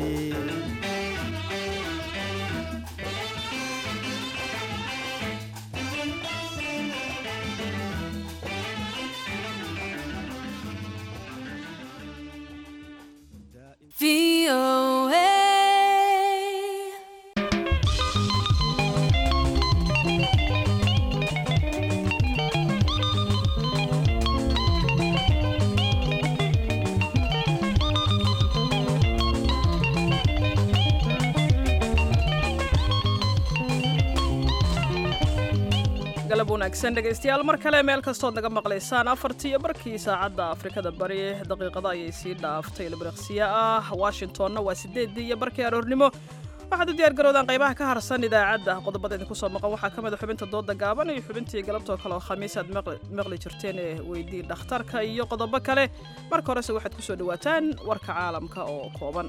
galab wanaagsan dhegaystayaal mar kale meel kastood naga maqlaysaan afartii iyo barkii saacadda afrikada bari daqiiqada ayay sii dhaaftay ilbiriqsiya ah washingtonna waa sideedii iyo barkii aroornimo waxaad u diyaargaroodaan qaybaha ka harsan idaacadda qodobada idinku soo maqan waxaa ka mid a xubinta dooda gaaban iyo xubintii galabtoo kale oo khamiis aad maqli jirteen ee weydii dhakhtarka iyo qodobo kale marka horese waxaad kusoo dhawaataan warka caalamka oo kooban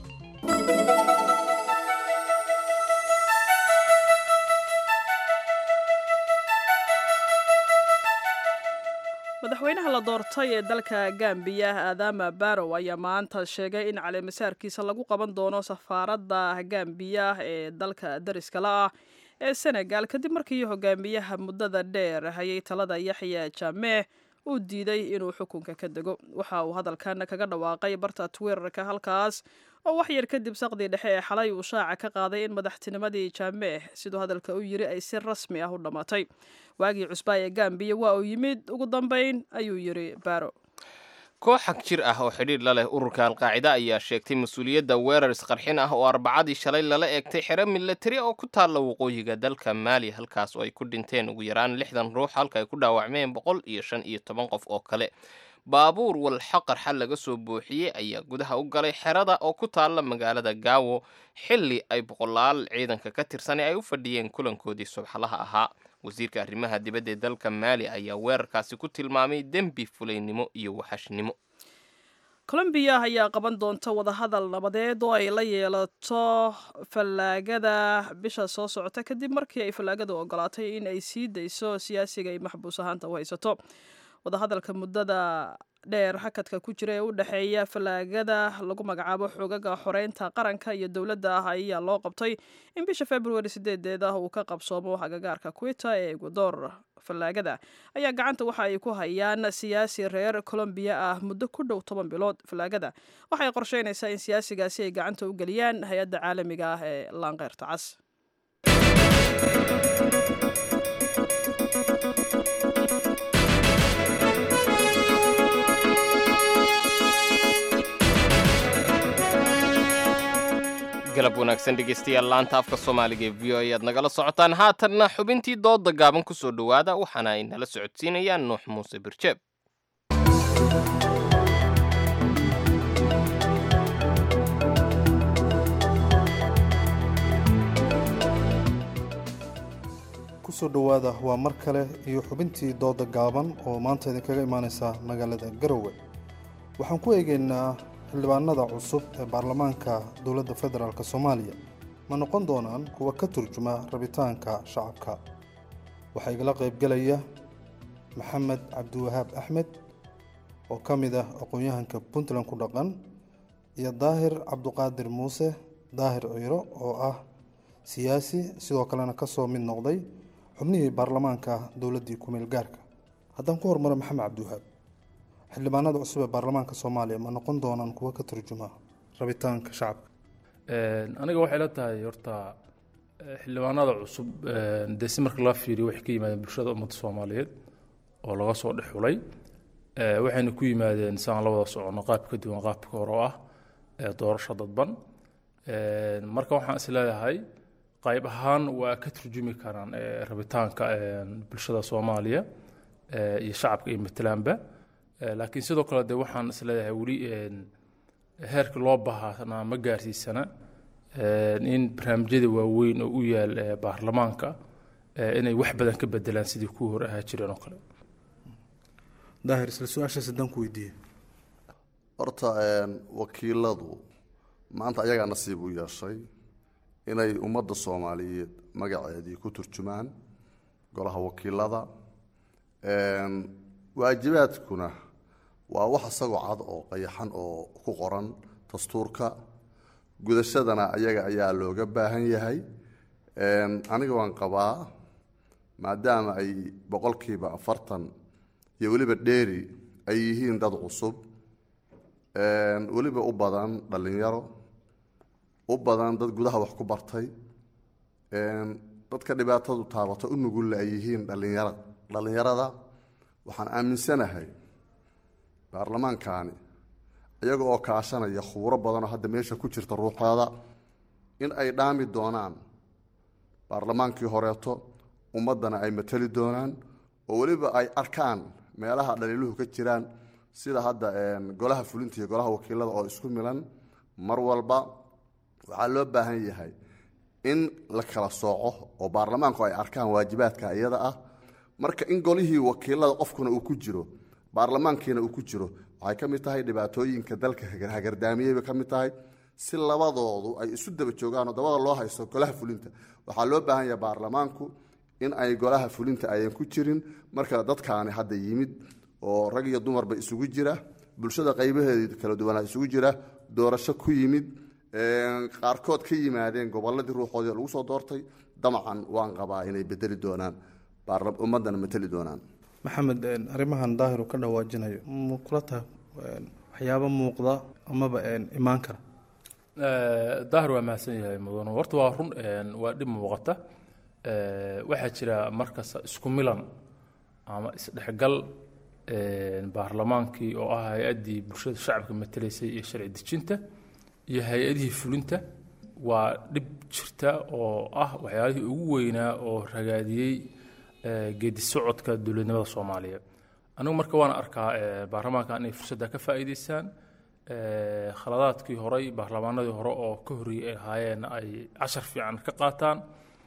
madaxweynaha la doortay ee dalka gambiya aadama barow ayaa maanta sheegay in caleemasaarkiisa lagu qaban doono safaaradda gambiya ee dalka dariska la ah ee senegal kadib markii hogaamiyaha muddada dheer hayay talada yaxya jameeh uu diiday inuu xukunka ka dego waxa uu hadalkan kaga dhawaaqay barta twitterka halkaas oo wax yar kadib saqdii dhexe ee xalay uu shaaca ka qaaday in madaxtinimadii jameeh siduu hadalka u yiri ay si rasmi ah u dhammaatay waagii cusbaa ee gambiya waa uu yimid ugu dambayn ayuu yiri baro koox xag jir ah oo xidhiir la leh ururka alqaacida ayaa sheegtay mas-uuliyadda weerar isqarxin ah oo arbacadii shalay lala eegtay xero milatari oo ku taalla waqooyiga dalka maali halkaas oo ay ku dhinteen ugu yaraan lixdan ruux halka ay ku dhaawacmeen boqol iyo shan iyo toban qof oo kale baabuur walxa qarxa laga soo buuxiyey ayaa gudaha u galay xerada oo ku taalla magaalada gaawo xilli ay boqolaal ciidanka ka tirsanay ay u fadhiyeen kulankoodii subxlaha ahaa wasiirka arrimaha dibadda ee dalka maali ayaa weerarkaasi ku tilmaamay dembi fulaynimo iyo waxashnimo colombiya ayaa qaban doonta wadahadal nabadeed oo ay la yeelato fallaagada bisha soo socota kadib markii ay fallaagadu ogolaatay in ay sii dayso siyaasiga ay maxbuus ahaanta u haysato wadahadalka muddada dheer hakadka ku jira ee u dhexeeya fallaagada lagu magacaabo xoogaga xoreynta qaranka iyo dowladda ah ayaa loo qabtay in bisha februari sideedeed ah uu ka qabsoomo agagaarka quita ee ecuador fallaagada ayaa gacanta waxa ay ku hayaan siyaasi reer colombiya ah muddo ku dhow toban bilood fallaagada waxay qorsheynaysaa in siyaasigaasi ay gacanta u geliyaan hay-adda caalamiga ah ee laanqeyrta cas galab wanaagsan dhegaystayaal laanta afka soomaaliga ee v o ayaad nagala socotaan haatanna xubintii dooda gaaban ku soo dhowaada waxaana ay nala socodsiinayaan nuux muuse birjeeb kusoo dhowaada waa mar kale iyo xubintii dooda gaaban oo maanta idinkaga imaaneysa magaalada garowe waxaan ku eegeynaa xildhibaanada cusub ee baarlamaanka dowladda federaalk soomaaliya ma noqon doonaan kuwa ka turjuma rabitaanka shacabka waxaa igala qaybgelaya maxamed cabdiwahaab axmed oo ka mid ah aqoon-yahanka puntland ku dhaqan iyo daahir cabduqaadir muuse daahir ciiro oo ah siyaasi sidoo kalena kasoo mid noqday xubnihii baarlamaanka dowladdii kumeel gaarka haddaan ku hormaro maxamed cabdiwahaab xildhibaanada cusub ee baarlamaanka soomaaliya ma noqon doonaan kuwa ka turjuma rabitaanka shacabka aniga waxay la tahay horta xildhibaanada cusub dee si marka loo fiiriyo waxay ka yimaadeen bulshada ummadda soomaaliyeed oo laga soo dhex xulay waxayna ku yimaadeen si aan la wada soconno qaab ka duwan qaabka hore oo ah doorasho dadban marka waxaan is leeyahay qayb ahaan waa ka turjumi karaan rabitaanka bulshada soomaaliya iyo shacabka iyo matalaanba laakiin sidoo kale de waxaan is leeyahay weli heerka loo baahana ma gaarsiisana in barnaamijyada waaweyn oo u yaal baarlamaanka inay wax badan ka bedelaan sidii kuwii hore ahaa jireen oo kale daahir isla su-aashaas haddaan ku weydiiye horta wakiiladu maanta ayagaa nasiib u yeeshay inay ummadda soomaaliyeed magaceedii ku turjumaan golaha wakiilada waajibaadkuna waa wax isagoo cad oo qayaxan oo ku qoran dastuurka gudashadana ayaga ayaa looga baahan yahay aniga waan qabaa maadaama ay boqolkiiba afartan iyo weliba dheeri ay yihiin dad cusub weliba u badan dhallinyaro u badan dad gudaha wax ku bartay dadka dhibaatadu taabato u nugulle ay yihiin dhallinyara dhallinyarada waxaan aaminsanahay baarlamaankaani iyaga oo kaashanaya khuuro badanoo hadda meesha ku jirta ruuxooda in ay dhaami doonaan baarlamaankii horeeto ummaddana ay matali doonaan oo weliba ay arkaan meelaha dhaliiluhu ka jiraan sida hadda golaha fulinta iyo golaha wakiilada oo isku milan mar walba waxaa loo baahan yahay in la kala sooco oo baarlamaanku ay arkaan waajibaadka iyada ah marka in golihii wakiilada qofkuna uu ku jiro baarlamaankiina uu ku jiro waxay ka mid tahay dhibaatooyinka dalka hagardaamiyey bay ka mid tahay si labadoodu ay isu daba joogaan oo dabada loo haysto golaha fulinta waxaa loo baahan yahay baarlamaanku in ay golaha fulinta ayan ku jirin marka dadkaani hadda yimid oo rag iyo dumarba isugu jira bulshada qaybaheeda kala duwanaa isugu jira doorasho ku yimid qaarkood ka yimaadeen goboladii ruuxoodii lagu soo doortay damacan waan qabaa inay bedeli doonaan ummadana mateli doonaan maxamed arrimahan daahiru ka dhawaajinayo ma kula tahay waxyaabo muuqda amaba imaan kara daahir waa mahadsan yahay mudano horta waa run waa dhib muuqata waxaa jira markasta isku milan ama isdhexgal baarlamaankii oo ah hay-addii bulshada shacabka matelaysay iyo sharci dejinta iyo hay-adihii fulinta waa dhib jirta oo ah waxyaalihii ugu weynaa oo ragaadiyey geedi socodka dowladnimada soomaaliya anigu marka waana arkaa baarlamaanka inay fursadda ka faa'iidaystaan khaladaadkii horey baarlamaanadii hore oo ka horreeyey ay ahaayeen ay cashar fiican ka qaataan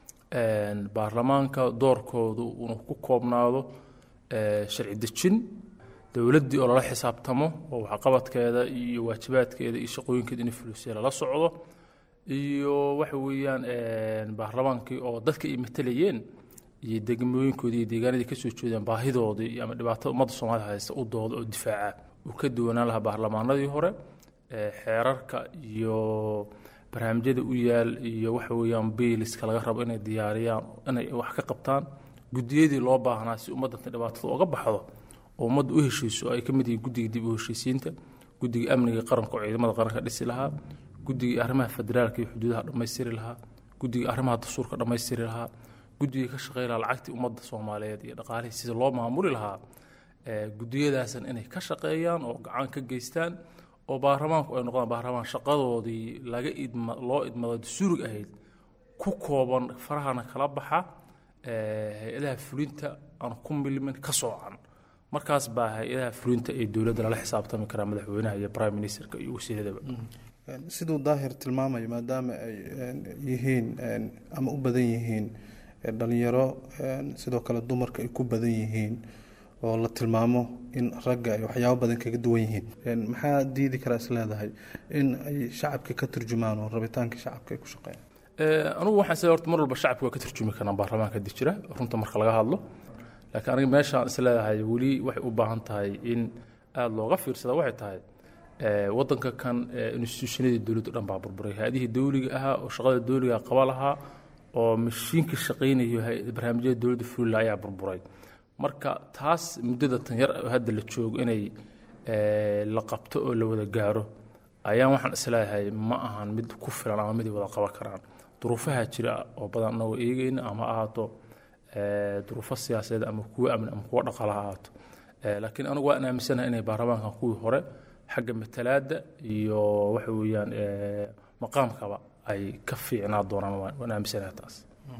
baarlamaanka doorkoodu inuu ku koobnaado sharci dejin dowladdii oo lala xisaabtamo oo waxqabadkeeda iyo waajibaadkeeda iyo shaqooyinkeeda inay fulisay lala socdo iyo waxa weeyaan baarlamaankii oo dadka ay matelayeen iyo degmooyinkoodii iyo deegaanadii kasoo jeedaan baahidoodii ama dhibaatada ummadda soomaalida haysta u dooda oo difaaca uu ka duwanaan lahaa baarlamaanadii hore xeerarka iyo barnaamijyada u yaal iyo waxa weeyaan biiliska laga rabo inay diyaariyaan inay wax ka qabtaan gudiyadii loo baahnaa si ummadda dhibaatada uga baxdo oo ummadda u heshiiso ay ka mid yihiin guddiga dib u heshiisiinta guddiga amniga qaranka oo ciidamada qaranka dhisi lahaa guddiga arrimaha federaalka iyo xuduudaha dhammaystiri lahaa guddiga arrimaha dastuurka dhammaystiri lahaa guddiga ka shaqey lahaa lacagtii ummadda soomaaliyeed iyo dhaqaalihii sida loo maamuli lahaa gudiyadaasan inay ka shaqeeyaan oo gacan ka geystaan oo baarlamaanku ay noqdaan baarlamaan shaqadoodii laga idma loo idmado dastuurig ahayd ku kooban farahana kala baxa hay-adaha fulinta aan ku milmin ka soocan markaas baa hay-adaha fulinta ee dowladda lala xisaabtami karaa madaxweynaha iyo prime ministerka iyo wasiiradaba siduu daahir tilmaamayo maadaama ay yihiin ama u badan yihiin dhalinyaro sidoo kale dumarka ay ku badan yihiin oo la tilmaamo in ragga ay waxyaabo badan kaga duwan yihiin maxaa diidi karaa is leedahay in ay shacabka ka turjumaan oo rabitaanka shacabka ay ku shaqeeyaan anugu waxaan sida horta mar walba shacabka waa ka turjumi karnaa baarlamaanka hadii jira runta marka laga hadlo laakiin aniga meeshaan is leedahay weli waxay u baahan tahay in aada looga fiirsada waxay tahay wadanka kan institutionadii dowladdu dhan baa burburay hay-adihii dowliga ahaa oo shaqada dowliga qaba lahaa oo mashiinka shaqaynayo barnaamijyada dowladda fulila ayaa burburay marka taas muddada tan yar hadda la joogo inay la qabto oo la wada gaaro ayaan waxaan isleeyahay ma ahan mid ku filan ama mid wada qaban karaan duruufaha jira oo badan anagoo eegayna ama ahaato duruufo siyaasadeed ama kuwo amni ama kuwo dhaqaala ha ahaato laakiin anigu waan aaminsanahay inay baarlamaankan kuwii hore xagga matalaadda iyo waxa weeyaan maqaamkaba ay ka fiicnaa doonaan waan aaminsanahay taas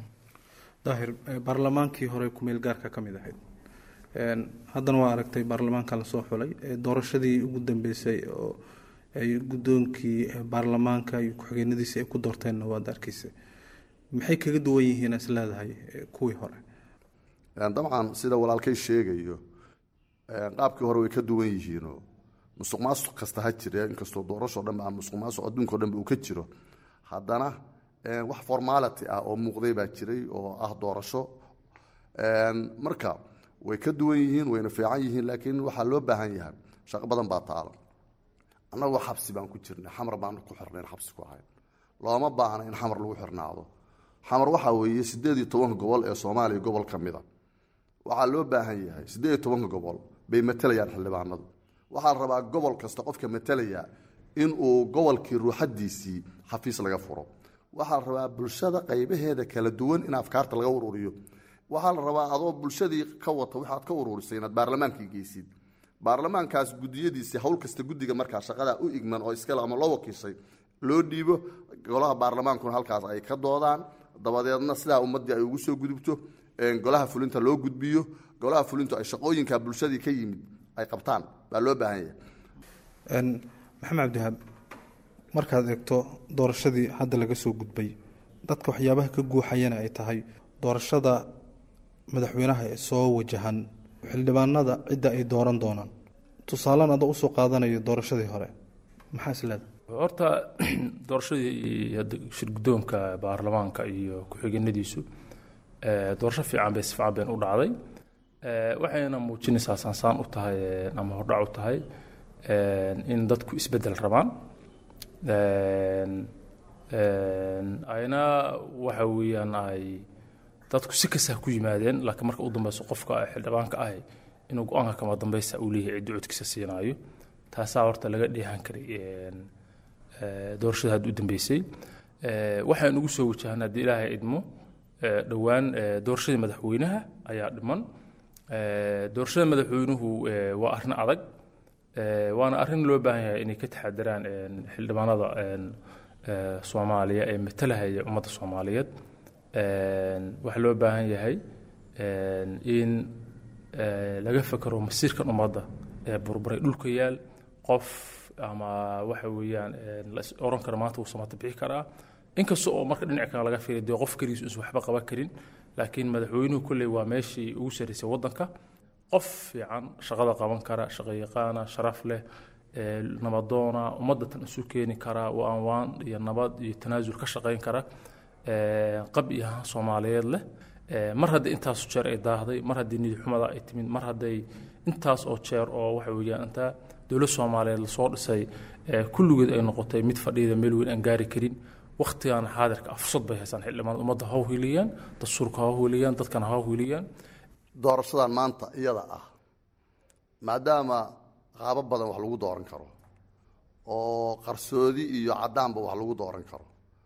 daahir baarlamaankii hore kumeel gaarka ka mid ahayd haddana waa aragtay baarlamaanka lasoo xulay doorashadii ugu dambeysay oo ay guddoonkii baarlamaanka iyo ku-xigeenadiisa ay ku doorteenna waad arkeysa maxay kaga duwan yihiin is leedahay kuwii hore dabcan sida walaalkay sheegayo qaabkii hore way ka duwan yihiinoo musuq maasuq kasta ha jire inkastoo doorashoo dhan a musuq maasuq adduunkao dhan uu ka jiro haddana wax formality ah oo muuqday baa jiray oo ah doorasho marka way ka duwan yihiin wayna fiican yihiin laakiin waxaa loo baahan yahay shaqo badan baa taala annagoo xabsi baan ku jirnay xamar baan ku xirnayn xabsi ku ahayn looma baahna in xamar lagu xirnaado xamar waxaa weeye siddeed iyo tobanka gobol ee soomaaliya gobol ka mida waxaa loo baahan yahay siddeed iyo tobanka gobol bay matalayaan xildhibaanadu waxaa la rabaa gobol kasta qofka matalaya inuu gobolkii ruuxadiisii xafiis laga furo waxaa la rabaa bulshada qaybaheeda kala duwan in afkaarta laga ururiyo waxaa la rabaa adoo bulshadii ka wata waxaad ka ururisay inaad baarlamaankii geysid baarlamaankaas gudiyadiisii hawl kasta guddiga markaa shaqadaa u igman oo iskale ama loo wakiishay loo dhiibo golaha baarlamaankuna halkaas ay ka doodaan dabadeedna sidaa ummaddii ay ugu soo gudubto golaha fulinta loo gudbiyo golaha fulintu ay shaqooyinka bulshadii ka yimid ay qabtaan baa loo baahan yahay maxamed cabdihaab markaad eegto doorashadii hadda laga soo gudbay dadka waxyaabaha ka guuxayana ay tahay doorashada madaxweynaha ee soo wajahan xildhibaanada cidda ay dooran doonaan tusaalan adoo usoo qaadanayo doorashadii hore maxaa isleeda horta doorashadii hadda shirguddoonka baarlamaanka iyo ku-xigeenadiisu doorasho fiican bay si fiican bayn u dhacday waxayna muujinaysaa saansaan u tahay ama hordhac u tahay in dadku isbeddel rabaan ayna waxa weeyaan ay dadku si kasta ku yimaadeen laakiin marka u dambeyso qofka xildhibaanka ahi inuu go-aanka kama dambeysa uu leeyahay ciddi codkiisa siinaayo taasaa horta laga dheehan karay doorashada hadda u dambeysay waxaan ugu soo wajahan haddii ilaahay idmo dhowaan doorashadii madaxweynaha ayaa dhiman doorashada madaxweynuhu waa arrin adag waana arrin loo baahan yahay inay ka taxadiraan xildhibaanada soomaaliya ee matalahaya ummadda soomaaliyeed waxaa loo baahan yahay in laga fekero masiirkan ummadda ee burburay dhulka yaal qof ama waxa weeyaan la is oran kara maanta wuu samata bixi karaa inkasta oo marka dhinac kale laga fiiriyo dee qof keligiis uusan waxba qaban karin laakiin madaxweynuhu kolley waa meeshii ugu sarreysay waddanka qof fiican shaqada qaban kara shaqayaqaana sharaf leh nabadoona ummadda tan isu keeni kara waan waan iyo nabad iyo tanaasul ka shaqayn kara qab iyo ahaan soomaaliyeed leh mar haddii intaas jeer ay daahday mar haddii nidi xumada ay timid mar hadday intaas oo jeer oo waxa weeyaan intaa dowlad soomaaliyeed lasoo dhisay kulligeed ay noqotay mid fadhiyada meel weyn aan gaari karin waktigan xaadirka fursad bay haysaan xildhibaanada ummadda ha hiliyaan dastuurka ha hiliyaan dadkana ha hiliyaan doorashadan maanta iyada ah maadaama qaabo badan wax lagu dooran karo oo qarsoodi iyo caddaanba wax lagu dooran karo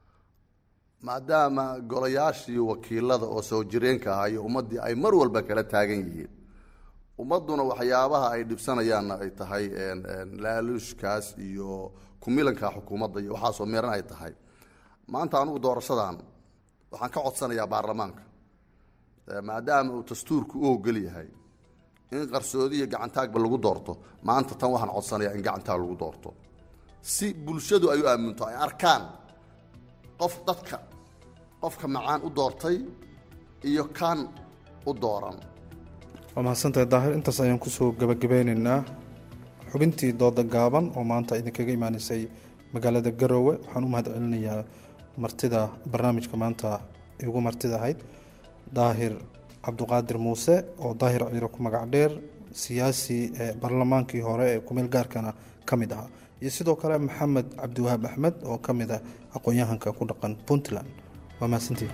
maadaama golayaashii wakiilada oo soo jireenka ahaa iyo ummaddii ay mar walba kala taagan yihiin ummadduna waxyaabaha ay dhibsanayaanna ay tahay laaluushkaas iyo kumilanka xukuumadda iyo waxaasoo meeran ay tahay maanta anugu doorashadan waxaan ka codsanayaa baarlamaanka maadaama uu dastuurku u ogol yahay in qarsoodi iyo gacantaagba lagu doorto maanta tan waxaan codsanayaa in gacantaag lagu doorto si bulshadu ay u aaminto ay arkaan qof dadka qofka macaan u doortay iyo kan u dooran waa mahadsantahay daahir intaas ayaan kusoo gabagabeynaynaa xubintii dooda gaaban oo maanta idinkaga imaaneysay magaalada garoowe waxaan u mahad celinayaa martida barnaamijka maanta igu martida ahayd daahir cabduqaadir muuse oo daahir ciiro ku magac dheer siyaasi ee baarlamaankii hore ee kumeel gaarkana ka mid ahaa iyo sidoo kale maxamed cabdiwahaab axmed oo ka mid ah aqoon-yahanka ku dhaqan puntland waa mahadsantii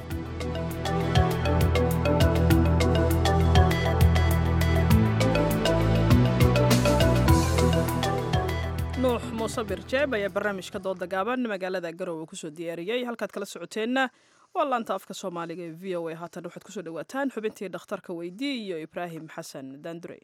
nuux muuse birjeeb ayaa barnaamijka dooda gaaban magaalada garowe kusoo diyaariyey halkaad kala socoteenna waa laanta afka soomaaliga ee v o a haatan waxaad kusoo dhawaataan xubintii dhakhtarka weydii iyo ibraahim xasan daandurey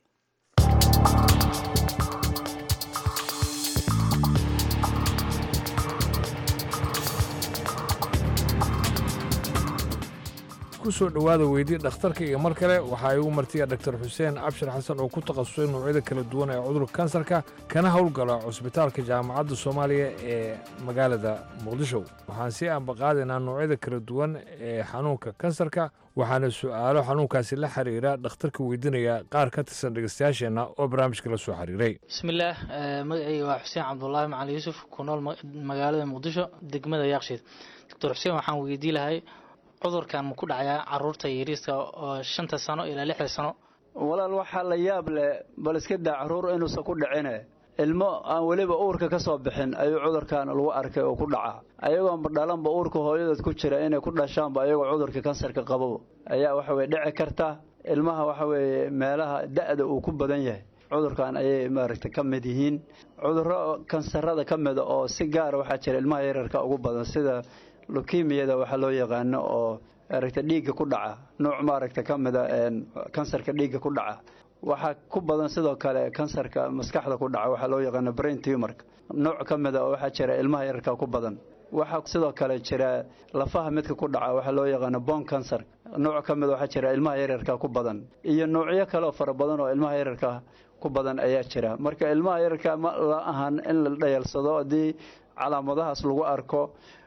ku soo dhowaada weydii dhakhtarka iyo mar kale waxaa igu martiya dhaktar xuseen cabshir xasan oo ku takhasusay noocyada kala duwan ee cudurka kansarka kana howlgala cusbitaalka jaamacadda soomaaliya ee magaalada muqdisho waxaan sii ambaqaadaynaa noocyada kala duwan ee xanuunka kansarka waxaana su'aalo xanuunkaasi la xiriira dhakhtarka weydiinaya qaar ka tirsan dhegeystayaasheenna oo barnaamijka la soo xiriiray bismillaah magacayga waa xuseen cabdulaahi macali yuusuf ku nool magaalada muqdisho degmada yaaqshiid doctor xuseen waxaan weydii lahay cudurkan ma ku dhacayaa caruurta yariiska oo shanta sano ilaa lixda sano walaal waxaa la yaab leh bal iska daa caruur inuusan ku dhicine ilmo aan weliba uurka ka soo bixin ayuu cudurkan lagu arkay oo ku dhaca ayagoonba dhalanba uurka hooyadood ku jira inay ku dhashaanba ayagoo cudurka kansarka qabo ayaa waxa weye dhici karta ilmaha waxa weeye meelaha da-da uu ku badan yahay cudurkan ayay maaragtay ka mid yihiin cudurro kansarada ka mida oo si gaara waxaa jira ilmaha yararka ugu badan sida lukimiyada waxaa loo yaqaano oo maaragta dhiigga ku dhaca nuuc maaragta ka mida kansarka dhiigga ku dhaca waxaa ku badan sidoo kale kansarka maskaxda ku dhaca waxaa loo yaqaano brain tumorka nooc ka mida oo waxaa jira ilmaha yararka ku badan waxaa sidoo kale jira lafaha midka ku dhaca waxaa loo yaqaano bon cancer nooc ka mida waxaa jira ilmaha yararka ku badan iyo noocyo kale oo fara badan oo ilmaha yararka ku badan ayaa jira marka ilmaha yararka ma la ahan in la dhayalsado haddii calaamadahaas lagu arko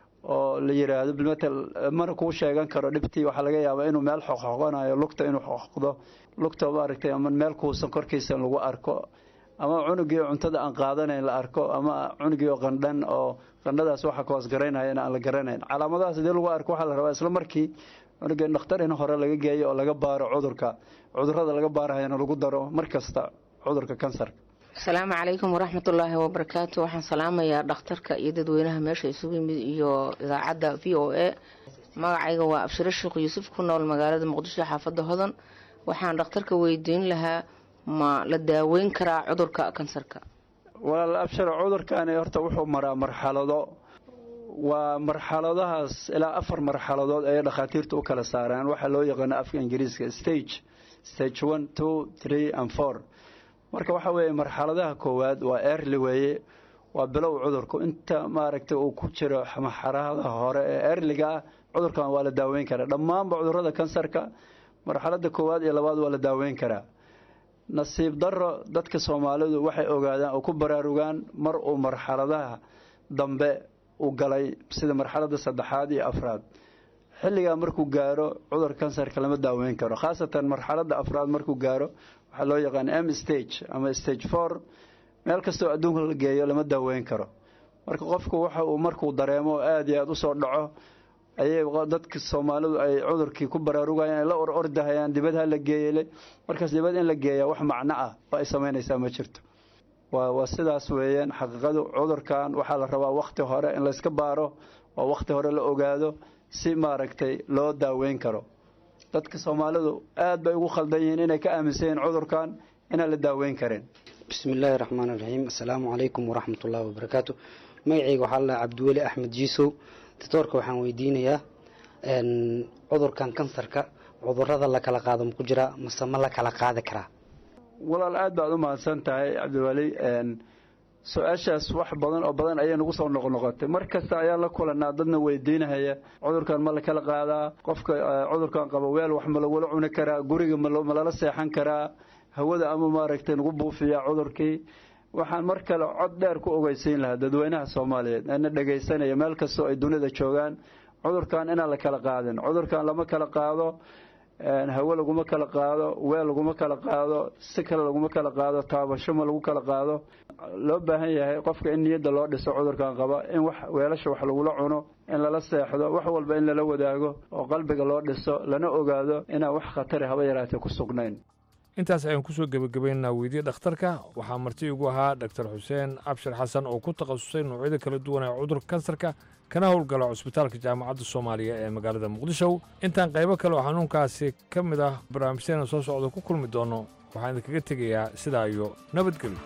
oo la yidhaahdo bilmatel mana kuu sheegan karo dhibtii waxaa laga yaabaa inuu meel xoqxoqonayo lugta inuu xoqxoqdo lugta maaragtay ama meel kuusan korkiisa lagu arko ama cunugii cuntada aan qaadanayn la arko ama cunugii oo qandhan oo qandhadaas waxa koos garaynayana aan la garanayn calaamadahaas hadii lagu arko waxaa la rabaa isla markii cunugii dhakhtar in hore laga geeyo oo laga baaro cudurka cudurada laga baarahayana lagu daro mar kasta cudurka kansarka asalaamu calaykum waraxmatullaahi wabarakaatu waxaan salaamayaa dhakhtarka iyo dadweynaha meesha isugu yimid iyo idaacadda v o a magacayga waa abshiro sheekh yuusuf ku nool magaalada muqdisho xaafadda hodan waxaan dhakhtarka weydiin lahaa ma la daaweyn karaa cudurka kansarka walaal abshiro cudurkani horta wuxuu maraa marxalado waa marxaladahaas ilaa afar marxaladood ayay dhakhaatiirtu u kala saaraan waxaa loo yaqaano afka ingiriiska stage stage one two three and four marka waxaa weeye marxaladaha koowaad waa early weeye waa bilow cudurku inta maaragtay uu ku jiro marxaladaha hore ee earliga ah cudurkan waa la daaweyn karaa dhammaanba cudurada kansarka marxalada koowaad iyo labaad waa la daaweyn karaa nasiib daro dadka soomaalidu waxay ogaadaan oo ku baraarugaan mar uu marxaladaha dambe u galay sida marxalada saddexaad iyo afraad xilligaa markuu gaaro cudurka kansarka lama daaweyn karo khaasatan marxalada afraad markuu gaaro waxaa loo yaqaan m stage ama stage four meel kastoo adduunka la geeyo lama daaweyn karo marka qofku waxa uu markuu dareemo aada iyo aada usoo dhaco ayay dadka soomaalidu ay cudurkii ku baraarugayaan ay la or ordahayaan dibad ha la geeyele markaas dibad in la geeyaa wax macno ah oo ay samaynaysaa ma jirto waa waa sidaas weeyaan xaqiiqadu cudurkan waxaa la rabaa wakhti hore in layska baaro oo wakhti hore la ogaado si maaragtay loo daaweyn karo dadka soomaalidu aad bay ugu khaldan yihiin inay ka aaminsan yihiin cudurkan inaan la daaweyn karin bismillaahi raxmaan iraxiim assalaamu calaykum waraxmatullaahi wabarakaatu magacayga waxaa la cabdiweli axmed jiisow doctoorka waxaan weydiinayaa cudurkan kansarka cudurada la kala qaado maku jiraa mase ma la kala qaadi karaa walaal aad baad u mahadsan tahay cabdiweli su-aashaas wax badan oo badan ayay nagu soo noqnoqotay mar kasta ayaan la kulanaa dadna weydiinahaya cudurkan ma la kala qaadaa qofka cudurkan qaba weel wax ma lagula cuni karaa guriga ma lala seexan karaa hawada ama maaragtay nagu buufiyaa cudurkii waxaan mar kale cod dheer ku ogeysiin lahaa dadweynaha soomaaliyeed ana dhegaysanaya meel kastoo ay dunida joogaan cudurkan inaan la kala qaadin cudurkan lama kala qaado hawe laguma kala qaado weel laguma kala qaado si kale laguma kala qaado taabasho ma lagu kala qaado loo baahan yahay qofka in niyadda loo dhiso cudurkan qaba in wax weelasha wax lagula cuno in lala seexdo wax walba in lala wadaago oo qalbiga loo dhiso lana ogaado inaan wax khatari haba yaraatee ku sugnayn intaas ayaan kusoo gebagabaynaa weydiye dhakhtarka waxaa marti igu ahaa dhaktar xuseen cabshir xasan oo ku takhasusay noocyada kala duwan ee cudurka kansarka kana howlgala cusbitaalka jaamacadda soomaaliya ee magaalada muqdisho intaan qaybo kale oo xanuunkaasi ka mid ah barnaamijyadeena soo socda ku kulmi doono waxaan idinkaga tegayaa sidaa iyo nabadgelyo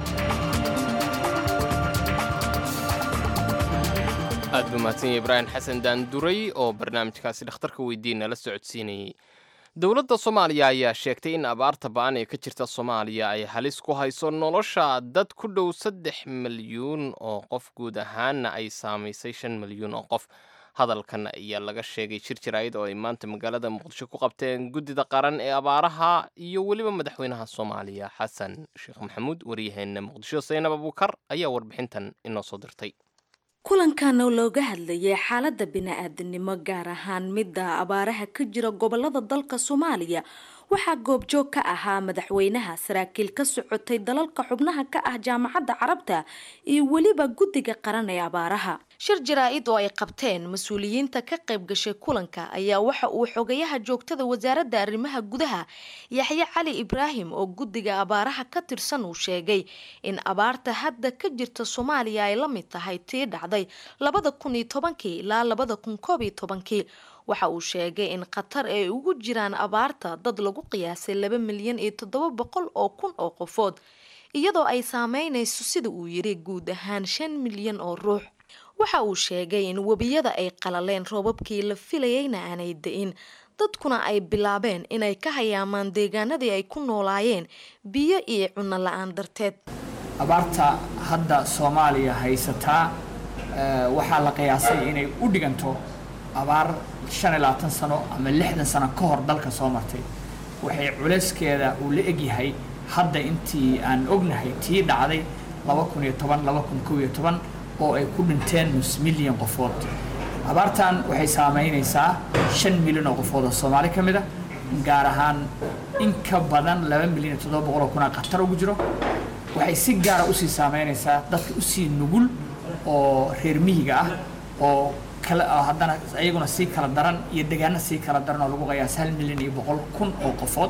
aad buu mahadsan yahay ibraahim xasan daanduray oo barnaamijkaasi dhakhtarka weydiina la socodsiinayey dowladda soomaaliya ayaa sheegtay in abaarta ba'an ee ka jirta soomaaliya ay halis ku hayso nolosha dad ku dhow saddex milyuun oo qof guud ahaanna ay saamaysay shan milyuun oo qof hadalkan ayaa laga sheegay shir jaraa'id oo ay maanta magaalada muqdisho ku qabteen guddida qaran ee abaaraha iyo weliba madaxweynaha soomaaliya xasan sheekh maxamuud waryaheena muqdisho saynab abuukar ayaa warbixintan inoo soo dirtay kulankan oo looga hadlayay xaaladda bini-aadanimo gaar ahaan midda abaaraha ka jira gobolada dalka soomaaliya waxaa goobjoog ka ahaa madaxweynaha saraakiil ka socotay dalalka xubnaha ka ah jaamacadda carabta iyo weliba guddiga qaran ee abaaraha shir jaraa-id oo ay qabteen mas-uuliyiinta ka qayb gashay kulanka ayaa waxa uu xogayaha joogtada wasaaradda arrimaha gudaha yaxye cali ibraahim oo guddiga abaaraha ka tirsan uu sheegay in abaarta hadda ka jirta soomaaliya ay la mid tahay tii dhacday labada kun iyo tobankii ilaa labada kun koob iyo tobankii waxa uu sheegay in qatar ay ugu jiraan abaarta dad lagu qiyaasay laba milyan iyo toddoba boqol oo kun oo qofood iyadoo ay saameynayso sida uu yiri guud ahaan shan milyan oo ruux waxa uu sheegay in webiyada ay qalaleen roobabkii la filayeyna aanay da-in dadkuna ay bilaabeen inay ka hayaamaan deegaanadii ay ku noolaayeen biyo iyo cunno la-aan darteed abaarta hadda soomaaliya haysataa waxaa la qiyaasay inay u dhiganto abaar shan iyo labaatan sano ama lixdan sano ka hor dalka soo martay waxay culeyskeeda uu la egyahay hadda intii aan ognahay tii dhacday laba kun iyo toban laba kun kow iyo toban oo ay ku dhinteen nus milyan qofood abaartan waxay saameynaysaa shan milyan oo qofood oo soomaali ka mid a gaar ahaan in ka badan laba milyan iyo toddoba boqol oo kunaa khatar ugu jiro waxay si gaara usii saameynaysaa dadka usii nugul oo reer miyiga ah oo haddana ayaguna sii kala daran iyo degaano sii kala daran oo lagu qiyaasa hal milyan iyo boqol kun oo qofood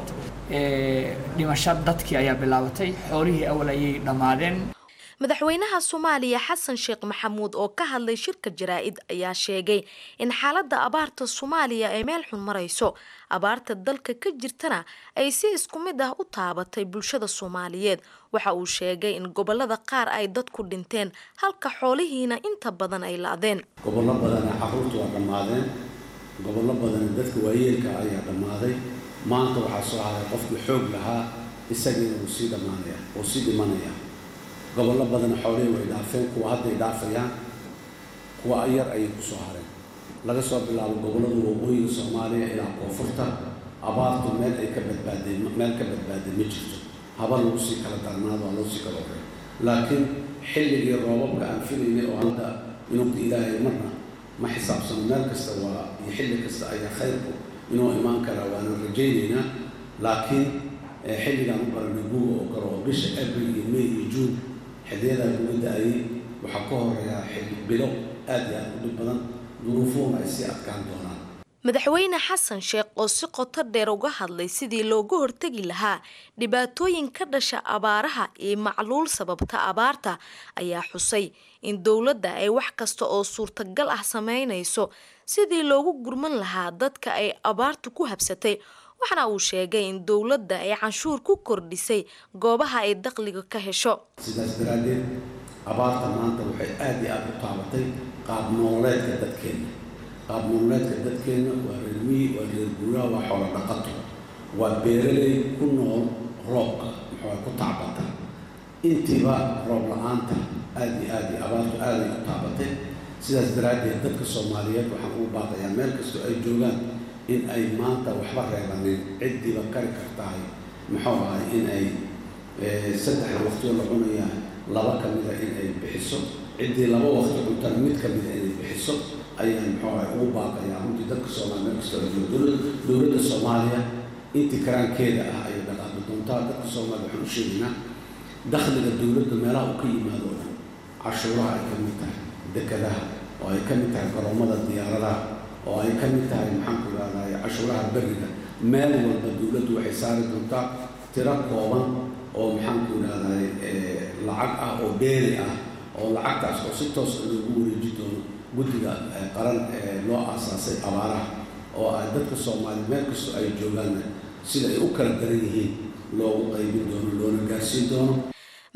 dhimasho dadkii ayaa bilaabatay xoolihii awal ayay dhammaadeen madaxweynaha soomaaliya xasan sheekh maxamuud oo ka hadlay shirka jaraa-id ayaa sheegay in xaaladda abaarta soomaaliya ay meel xun marayso abaarta dalka ka jirtana ay si isku mid ah u taabatay bulshada soomaaliyeed waxa uu sheegay in gobolada qaar ay dadku dhinteen halka xoolihiina inta badan ay la-deen gobollo badana caruurtu waa dhammaadeen gobollo badana dadka waayeelka ayaa dhammaaday maanta waxaa soo haray qofkii xoog lahaa isagiina wuu sii dhammaanaya wuu sii dhimanaya gobollo badana xoolihii way dhaafeen kuwa hadday dhaafayaan kuwa yar ayay ku soo hareen laga soo bilaabo gobollada waqooyiga soomaaliya ilaa koonfurta abaartu meel ay ka badbaadeen meel ka badbaaday ma jirto haba lagu sii kala darnaado waa loo sii kala horey laakiin xilligii roobabka aan filaynay oo hadda inuuka ilaahay marna ma xisaabsano meel kasta waa iyo xilli kasta ayaa khayrku inuu imaan karaa waanan rajaynaynaa laakiin xilligaan u baranay guga oo kale oo bisha abril iyo may iyo juun xiliyadaa kuga da-ayay waxaa ka horeeyaa xilli bilo aad iyo aad u dhib badan duruufuhuna ay sii adkaan doonaan madaxweyne xasan sheekh oo si qoto dheer uga hadlay sidii looga hortegi lahaa dhibaatooyin ka dhasha abaaraha iyo macluul sababta abaarta ayaa xusay in dowladda ay wax kasta oo suurtagal ah sameynayso sidii loogu gurman lahaa dadka ay abaartu ku habsatay waxaana uu sheegay in dowladda ay canshuur ku kordhisay goobaha ay dakhliga ka hesho sidaas daraaddeed abaarta maanta waxay aad iyo aada u taabatay qaab nololeedka dadkeenna qaab nololeedka dadkeenna waa reer miyi waa reer guuraa waa xoolo dhaqato waa beeraley ku nool roobka muxuu ku tacbata intiiba roob la-aanta aad iyo aad iyo abaartu aaday u taabatay sidaas daraaddeed dadka soomaaliyeed waxaan ugu baaqayaa meel kastoo ay joogaan in ay maanta waxba reebanin ciddiiba kari kartahay muxuu ahay in ay saddexda waqtiyo la cunayaa laba ka mida in ay bixiso ciddii laba waqti cuntana mid ka mida inay bixiso ayaan muxuu ahay ugu baaqayaa runtii dadka soomaaliya meel kastoo ay joogo dowladda soomaaliya intii karaankeeda ah ayay dhaqaaqi doontaa dadka soomaaliya waxaan u sheegaynaa dakhliga dowladda meelaha uu ka yimaado oo dhan cashuuraha ay ka mid tahay dekadaha oo ay ka mid tahay garoomada diyaaradaha oo ay ka mid tahay maxaan ku ihahday cashuuraha beriga meel walba dowladdu waxay saari doontaa tiro kooban oo maxaan ku ihahday lacag ah oo beeri ah oo lacagtaas oo si toos loogu wareeji doono guddiga qaran ee loo aasaasay abaaraha oo ay dadka soomaaliya meel kastoo ay joogaanna sida ay u kala daran yihiin loogu qaybin doono loona gaarsiin doono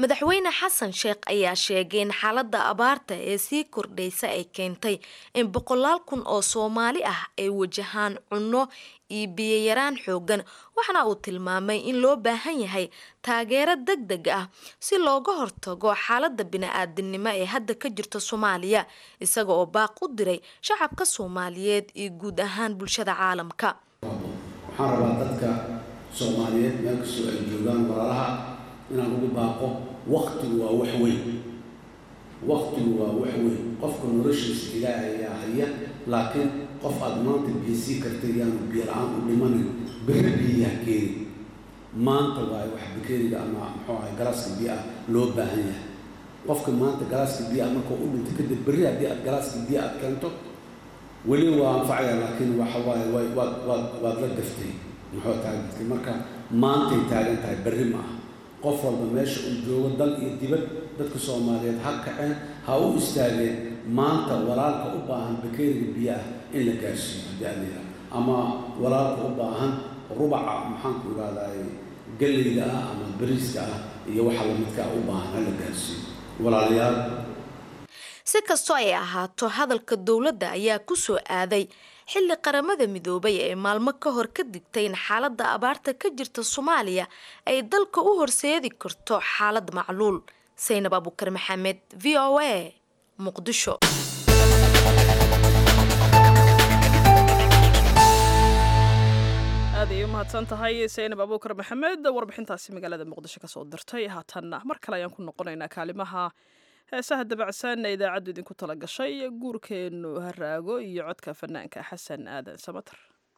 madaxweyne xasan sheekh ayaa sheegay in xaaladda abaarta ee sii kordhaysa ay keentay in boqolaal kun oo soomaali ah ay wajahaan cunno iyo biyoyaraan xoogan waxaana uu tilmaamay in loo baahan yahay taageero deg deg ah si looga hortago xaaladda bini-aadinimo ee hadda ka jirta soomaaliya isaga oo baaq u diray shacabka soomaaliyeed iyo guud ahaan bulshada caalamka waxaan rabaa dadka soomaaliyeed meel kastoo ay joogaan walaalaha inaan ugu baaqo waktigu waa wax weyn waktigu waa wax weyn qofka noloshiisa ilaahay ayaa haya laakiin qof aada maanta biyo sii kartay yaanu biyo la-aan u dhimanin berri biyaha keeni maanta waaye wax bakeeriga ama muxuu ahay galaaska biyo ah loo baahan yahay qofka maanta galaaska biyo ah markuu u dhinto kadib berri haddii aad galaaska biyo aad keento weli waa anfacaya laakiin waxa waaye waad waad waad waad la gaftay muxuu taagtay marka maantay taagan tahay berri ma ah qof walba meesha uu joogo dal iyo dibad dadka soomaaliyeed ha kaceen ha u istaageen maanta walaalka u baahan bakeeriga biyo ah in la gaarsiiyo haddii aad yidhaha ama walaalka u baahan rubaca maxaanku idhahdaay galleyda ah ama bariiska ah iyo waxa lamidka u baahan ha la gaarsiiyo walaalayaal si kastoo ay ahaato hadalka dowladda ayaa ku soo aaday xilli qaramada midoobay ee maalmo ka hor ka digtay in xaaladda abaarta ka jirta soomaaliya ay dalka u horseedi karto xaalad macluul saynab abukar maxamed v o a muqdisho aad ay u mahadsan tahay saynab abuukar maxamed warbixintaasi magaalada muqdisho kasoo dirtay haatanna mar kale ayaan ku noqonaynaa kaalimaha heesaha dabacsan ee idaacaddu idinku tala gashay guurkeennu haraago iyo codka fanaanka xasan aadan samater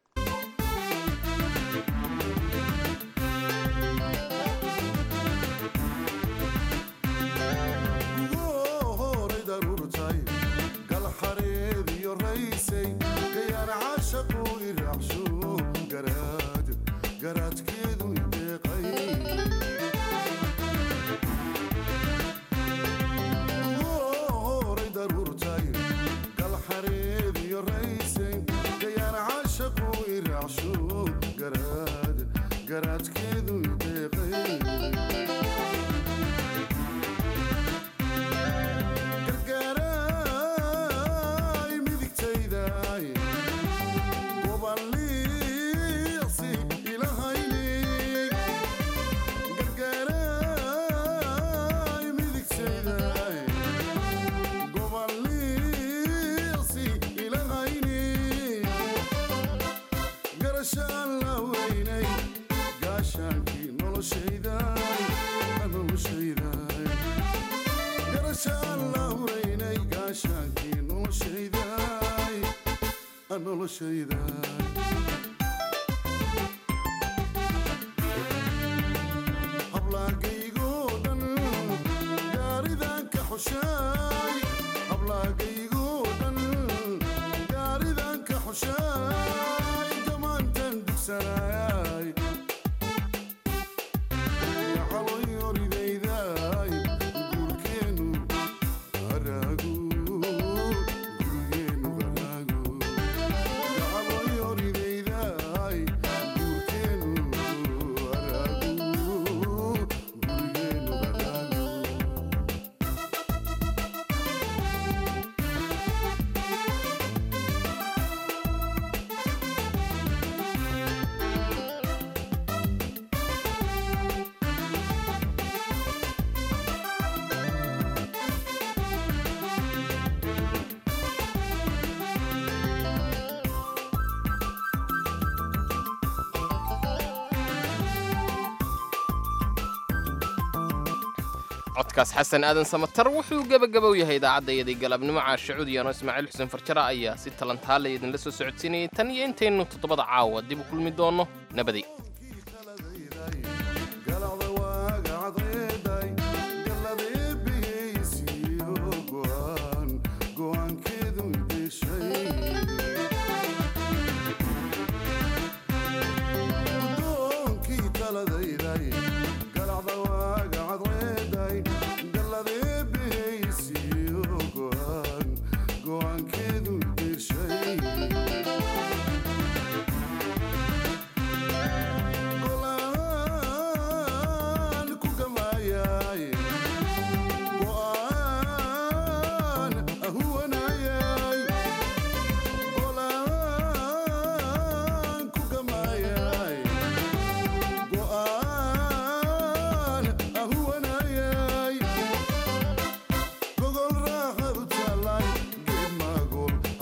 codkaas xasan aadan samatar wuxuu gebagabow yahay idaacaddayaday galabnimo caashacuudiyano ismaaciil xuseen farjara ayaa si talantaale idinla soo socodsiinayay tan iyo intaynu toddobada caawa dib u kulmi doonno nabaday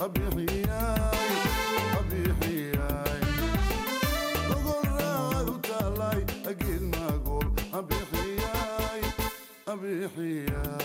abixiyay abixiyay gogoraadu taalay agid magol abixiyay abixiyay